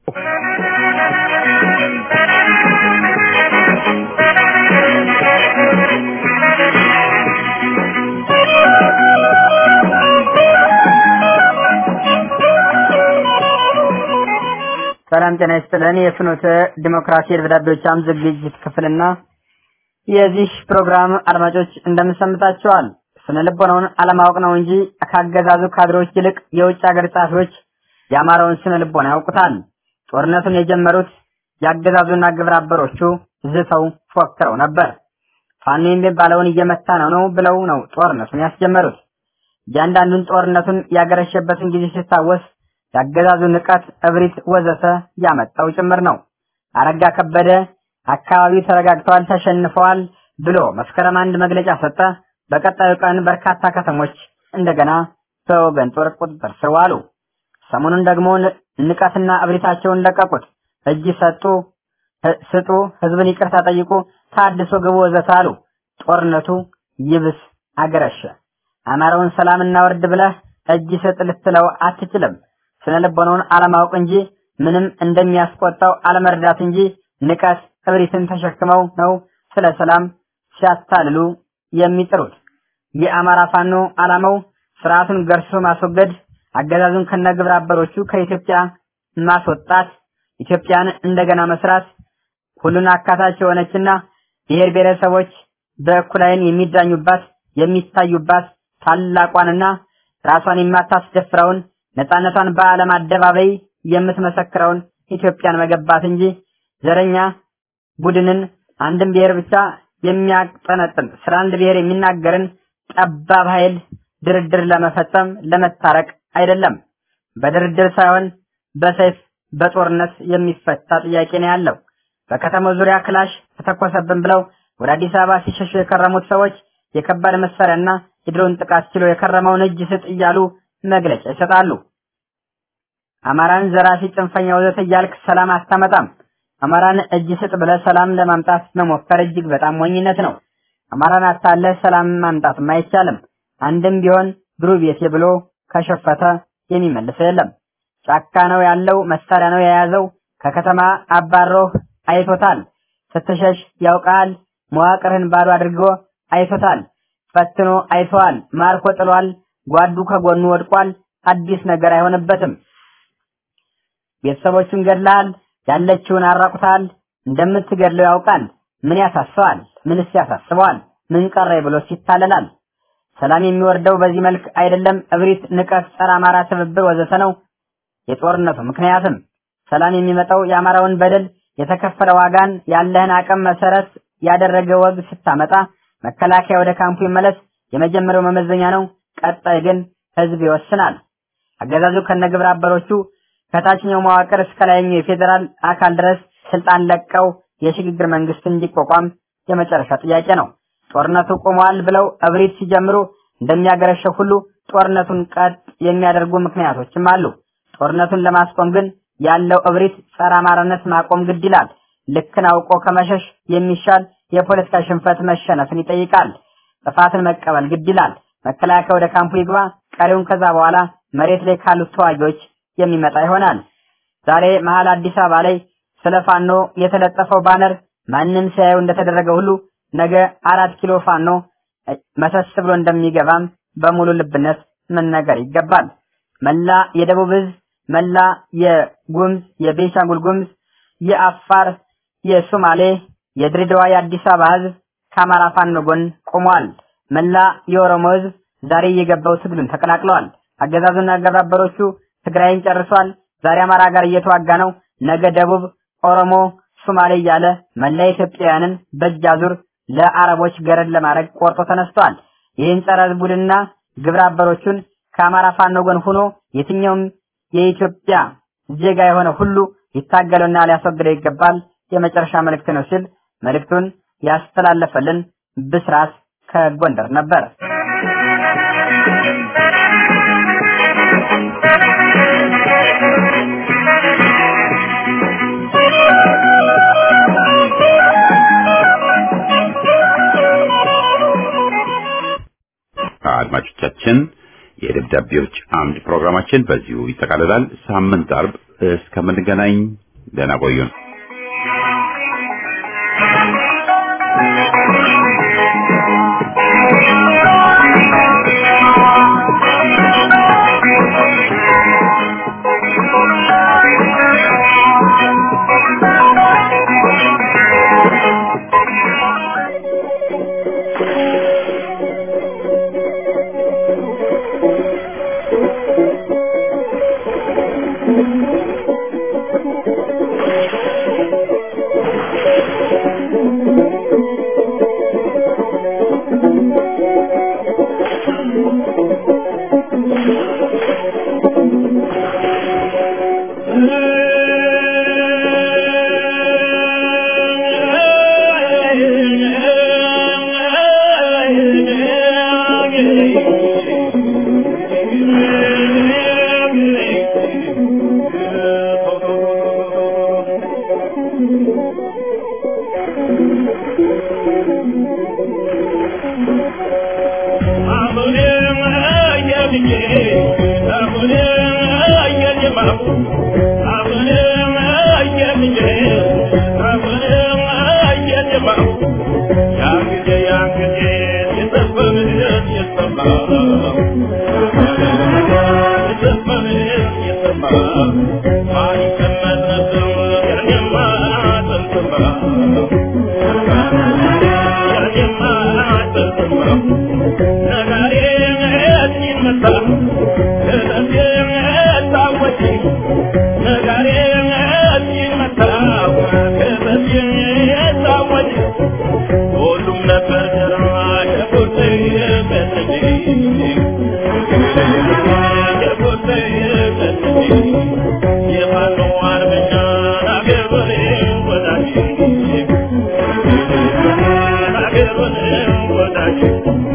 ሰላም ጤና ይስጥልን። የፍኖተ ዲሞክራሲ የደብዳቤዎች አምድ ዝግጅት ክፍልና የዚህ ፕሮግራም አድማጮች እንደምንሰምታቸዋል። ስነ ልቦናውን አለማወቅ ነው እንጂ ካገዛዙ ካድሬዎች ይልቅ የውጭ ሀገር ጸሐፊዎች የአማራውን ስነ ልቦና ያውቁታል። ጦርነቱን የጀመሩት የአገዛዙና ግብረ አበሮቹ ዝተው ፎክረው ነበር። ፋኖ የሚባለውን እየመታ ነው ነው ብለው ነው ጦርነቱን ያስጀመሩት። እያንዳንዱን ጦርነቱን ያገረሸበትን ጊዜ ሲታወስ ያገዛዙ ንቀት፣ እብሪት፣ ወዘተ ያመጣው ጭምር ነው። አረጋ ከበደ አካባቢው ተረጋግተዋል፣ ተሸንፈዋል ብሎ መስከረም አንድ መግለጫ ሰጠ። በቀጣዩ ቀን በርካታ ከተሞች እንደገና በወገን ጦር ቁጥጥር ስር ዋሉ። ሰሞኑን ደግሞ ንቀትና እብሪታቸውን ለቀቁት። እጅ ሰጡ፣ ስጡ፣ ህዝብን ይቅርታ ጠይቁ፣ ታድሶ ግቡ ወዘተ አሉ። ጦርነቱ ይብስ አገረሸ። አማራውን ሰላም እናወርድ ብለህ እጅ ስጥ ልትለው አትችልም። ስነ ልቦናውን አለማወቅ እንጂ ምንም እንደሚያስቆጣው አለመርዳት እንጂ ንቀት እብሪትን ተሸክመው ነው ስለ ሰላም ሲያታልሉ የሚጥሩት። የአማራ ፋኖ ዓላማው ስርዓቱን ገርሶ ማስወገድ፣ አገዛዙን ከነግብረ አበሮቹ ከኢትዮጵያ ማስወጣት፣ ኢትዮጵያን እንደገና መስራት፣ ሁሉን አካታች የሆነችና ብሔር ብሔረሰቦች በእኩል ዓይን የሚዳኙባት የሚታዩባት ታላቋንና ራሷን የማታስደፍረውን ነፃነቷን በዓለም አደባባይ የምትመሰክረውን ኢትዮጵያን መገባት እንጂ ዘረኛ ቡድንን አንድን ብሔር ብቻ የሚያጠነጥን ስለ አንድ ብሔር የሚናገርን ጠባብ ኃይል ድርድር ለመፈጸም ለመታረቅ አይደለም። በድርድር ሳይሆን በሰይፍ በጦርነት የሚፈታ ጥያቄ ነው ያለው። በከተማው ዙሪያ ክላሽ ተተኮሰብን ብለው ወደ አዲስ አበባ ሲሸሹ የከረሙት ሰዎች የከባድ መሳሪያና የድሮን ጥቃት ችሎ የከረመውን እጅ ስጥ እያሉ መግለጫ ይሰጣሉ። አማራን ዘራፊ፣ ጽንፈኛ ወዘተ እያልክ ሰላም አታመጣም። አማራን እጅ ስጥ ብለህ ሰላም ለማምጣት መሞከር እጅግ በጣም ሞኝነት ነው። አማራን አታለህ ሰላም ማምጣትም አይቻልም። አንድም ቢሆን ብሩ ቤቴ ብሎ ከሸፈተ የሚመልሰው የለም። ጫካ ነው ያለው፣ መሳሪያ ነው የያዘው። ከከተማ አባሮህ አይቶታል። ስትሸሽ ያውቃል። መዋቅርህን ባዶ አድርጎ አይቶታል። ፈትኖ አይተዋል። ማርኮ ጥሏል። ጓዱ ከጎኑ ወድቋል። አዲስ ነገር አይሆንበትም። ቤተሰቦቹን ገድለሃል። ያለችውን አራቁታል። እንደምትገድለው ያውቃል። ምን ያሳስባል? ምንስ ያሳስበዋል? ምን ቀረ ብሎ ይታለላል። ሰላም የሚወርደው በዚህ መልክ አይደለም። እብሪት፣ ንቀት፣ ጸረ አማራ ትብብር ወዘተ ነው የጦርነቱ ምክንያትም። ሰላም የሚመጣው የአማራውን በደል የተከፈለ ዋጋን ያለህን አቅም መሰረት ያደረገ ወግ ስታመጣ መከላከያ ወደ ካምፑ ይመለስ የመጀመሪያው መመዘኛ ነው። ቀጣይ ግን ህዝብ ይወስናል። አገዛዙ ከነግብረ አበሮቹ ከታችኛው መዋቅር እስከ ላይኛው የፌዴራል አካል ድረስ ስልጣን ለቀው የሽግግር መንግስት እንዲቋቋም የመጨረሻ ጥያቄ ነው። ጦርነቱ ቆመዋል ብለው እብሪት ሲጀምሩ እንደሚያገረሸው ሁሉ ጦርነቱን ቀጥ የሚያደርጉ ምክንያቶችም አሉ። ጦርነቱን ለማስቆም ግን ያለው እብሪት ጸረ አማራነት ማቆም ግድ ይላል። ልክን አውቆ ከመሸሽ የሚሻል የፖለቲካ ሽንፈት መሸነፍን ይጠይቃል። ጥፋትን መቀበል ግድ ይላል። መከላከያ ወደ ካምፑ ይግባ፣ ቀሪውን ከዛ በኋላ መሬት ላይ ካሉት ተዋጊዎች የሚመጣ ይሆናል። ዛሬ መሀል አዲስ አበባ ላይ ስለ ፋኖ የተለጠፈው ባነር ማንም ሲያየው እንደተደረገ ሁሉ ነገ አራት ኪሎ ፋኖ መሰስ ብሎ እንደሚገባም በሙሉ ልብነት መነገር ይገባል። መላ የደቡብ ህዝብ፣ መላ የጉምዝ፣ የቤንሻንጉል ጉምዝ፣ የአፋር፣ የሶማሌ፣ የድሬዳዋ፣ የአዲስ አበባ ህዝብ ከአማራ ፋኖ ጎን ቆሟል። መላ የኦሮሞ ህዝብ ዛሬ እየገባው ትግሉን ተቀላቅለዋል። አገዛዙና አገባበሮቹ ትግራይን ጨርሷል። ዛሬ አማራ ጋር እየተዋጋ ነው። ነገ ደቡብ፣ ኦሮሞ፣ ሶማሌ እያለ መላ ኢትዮጵያውያንን በእጅ አዙር ለአረቦች ገረድ ለማድረግ ቆርጦ ተነስቷል። ይህን ጸረ ህዝብ ቡድንና ግብረ አበሮቹን ከአማራ ፋኖ ጎን ሆኖ የትኛውም የኢትዮጵያ ዜጋ የሆነ ሁሉ ሊታገለውና ሊያስወግደው ይገባል የመጨረሻ መልእክት ነው ሲል መልእክቱን ያስተላለፈልን ብስራት ከጎንደር ነበር። አድማጮቻችን የደብዳቤዎች አምድ ፕሮግራማችን በዚሁ ይጠቃልላል። ሳምንት አርብ እስከምንገናኝ ደህና ቆዩን። Thank you. ሁሉም ነበር ተራ ሸጉጥ የፈተሽ ሸጉጥ የፈተሽ የፋኖ አርበኛ ናገር በሬ ወዳጅ ናገር በሬ ወዳጅ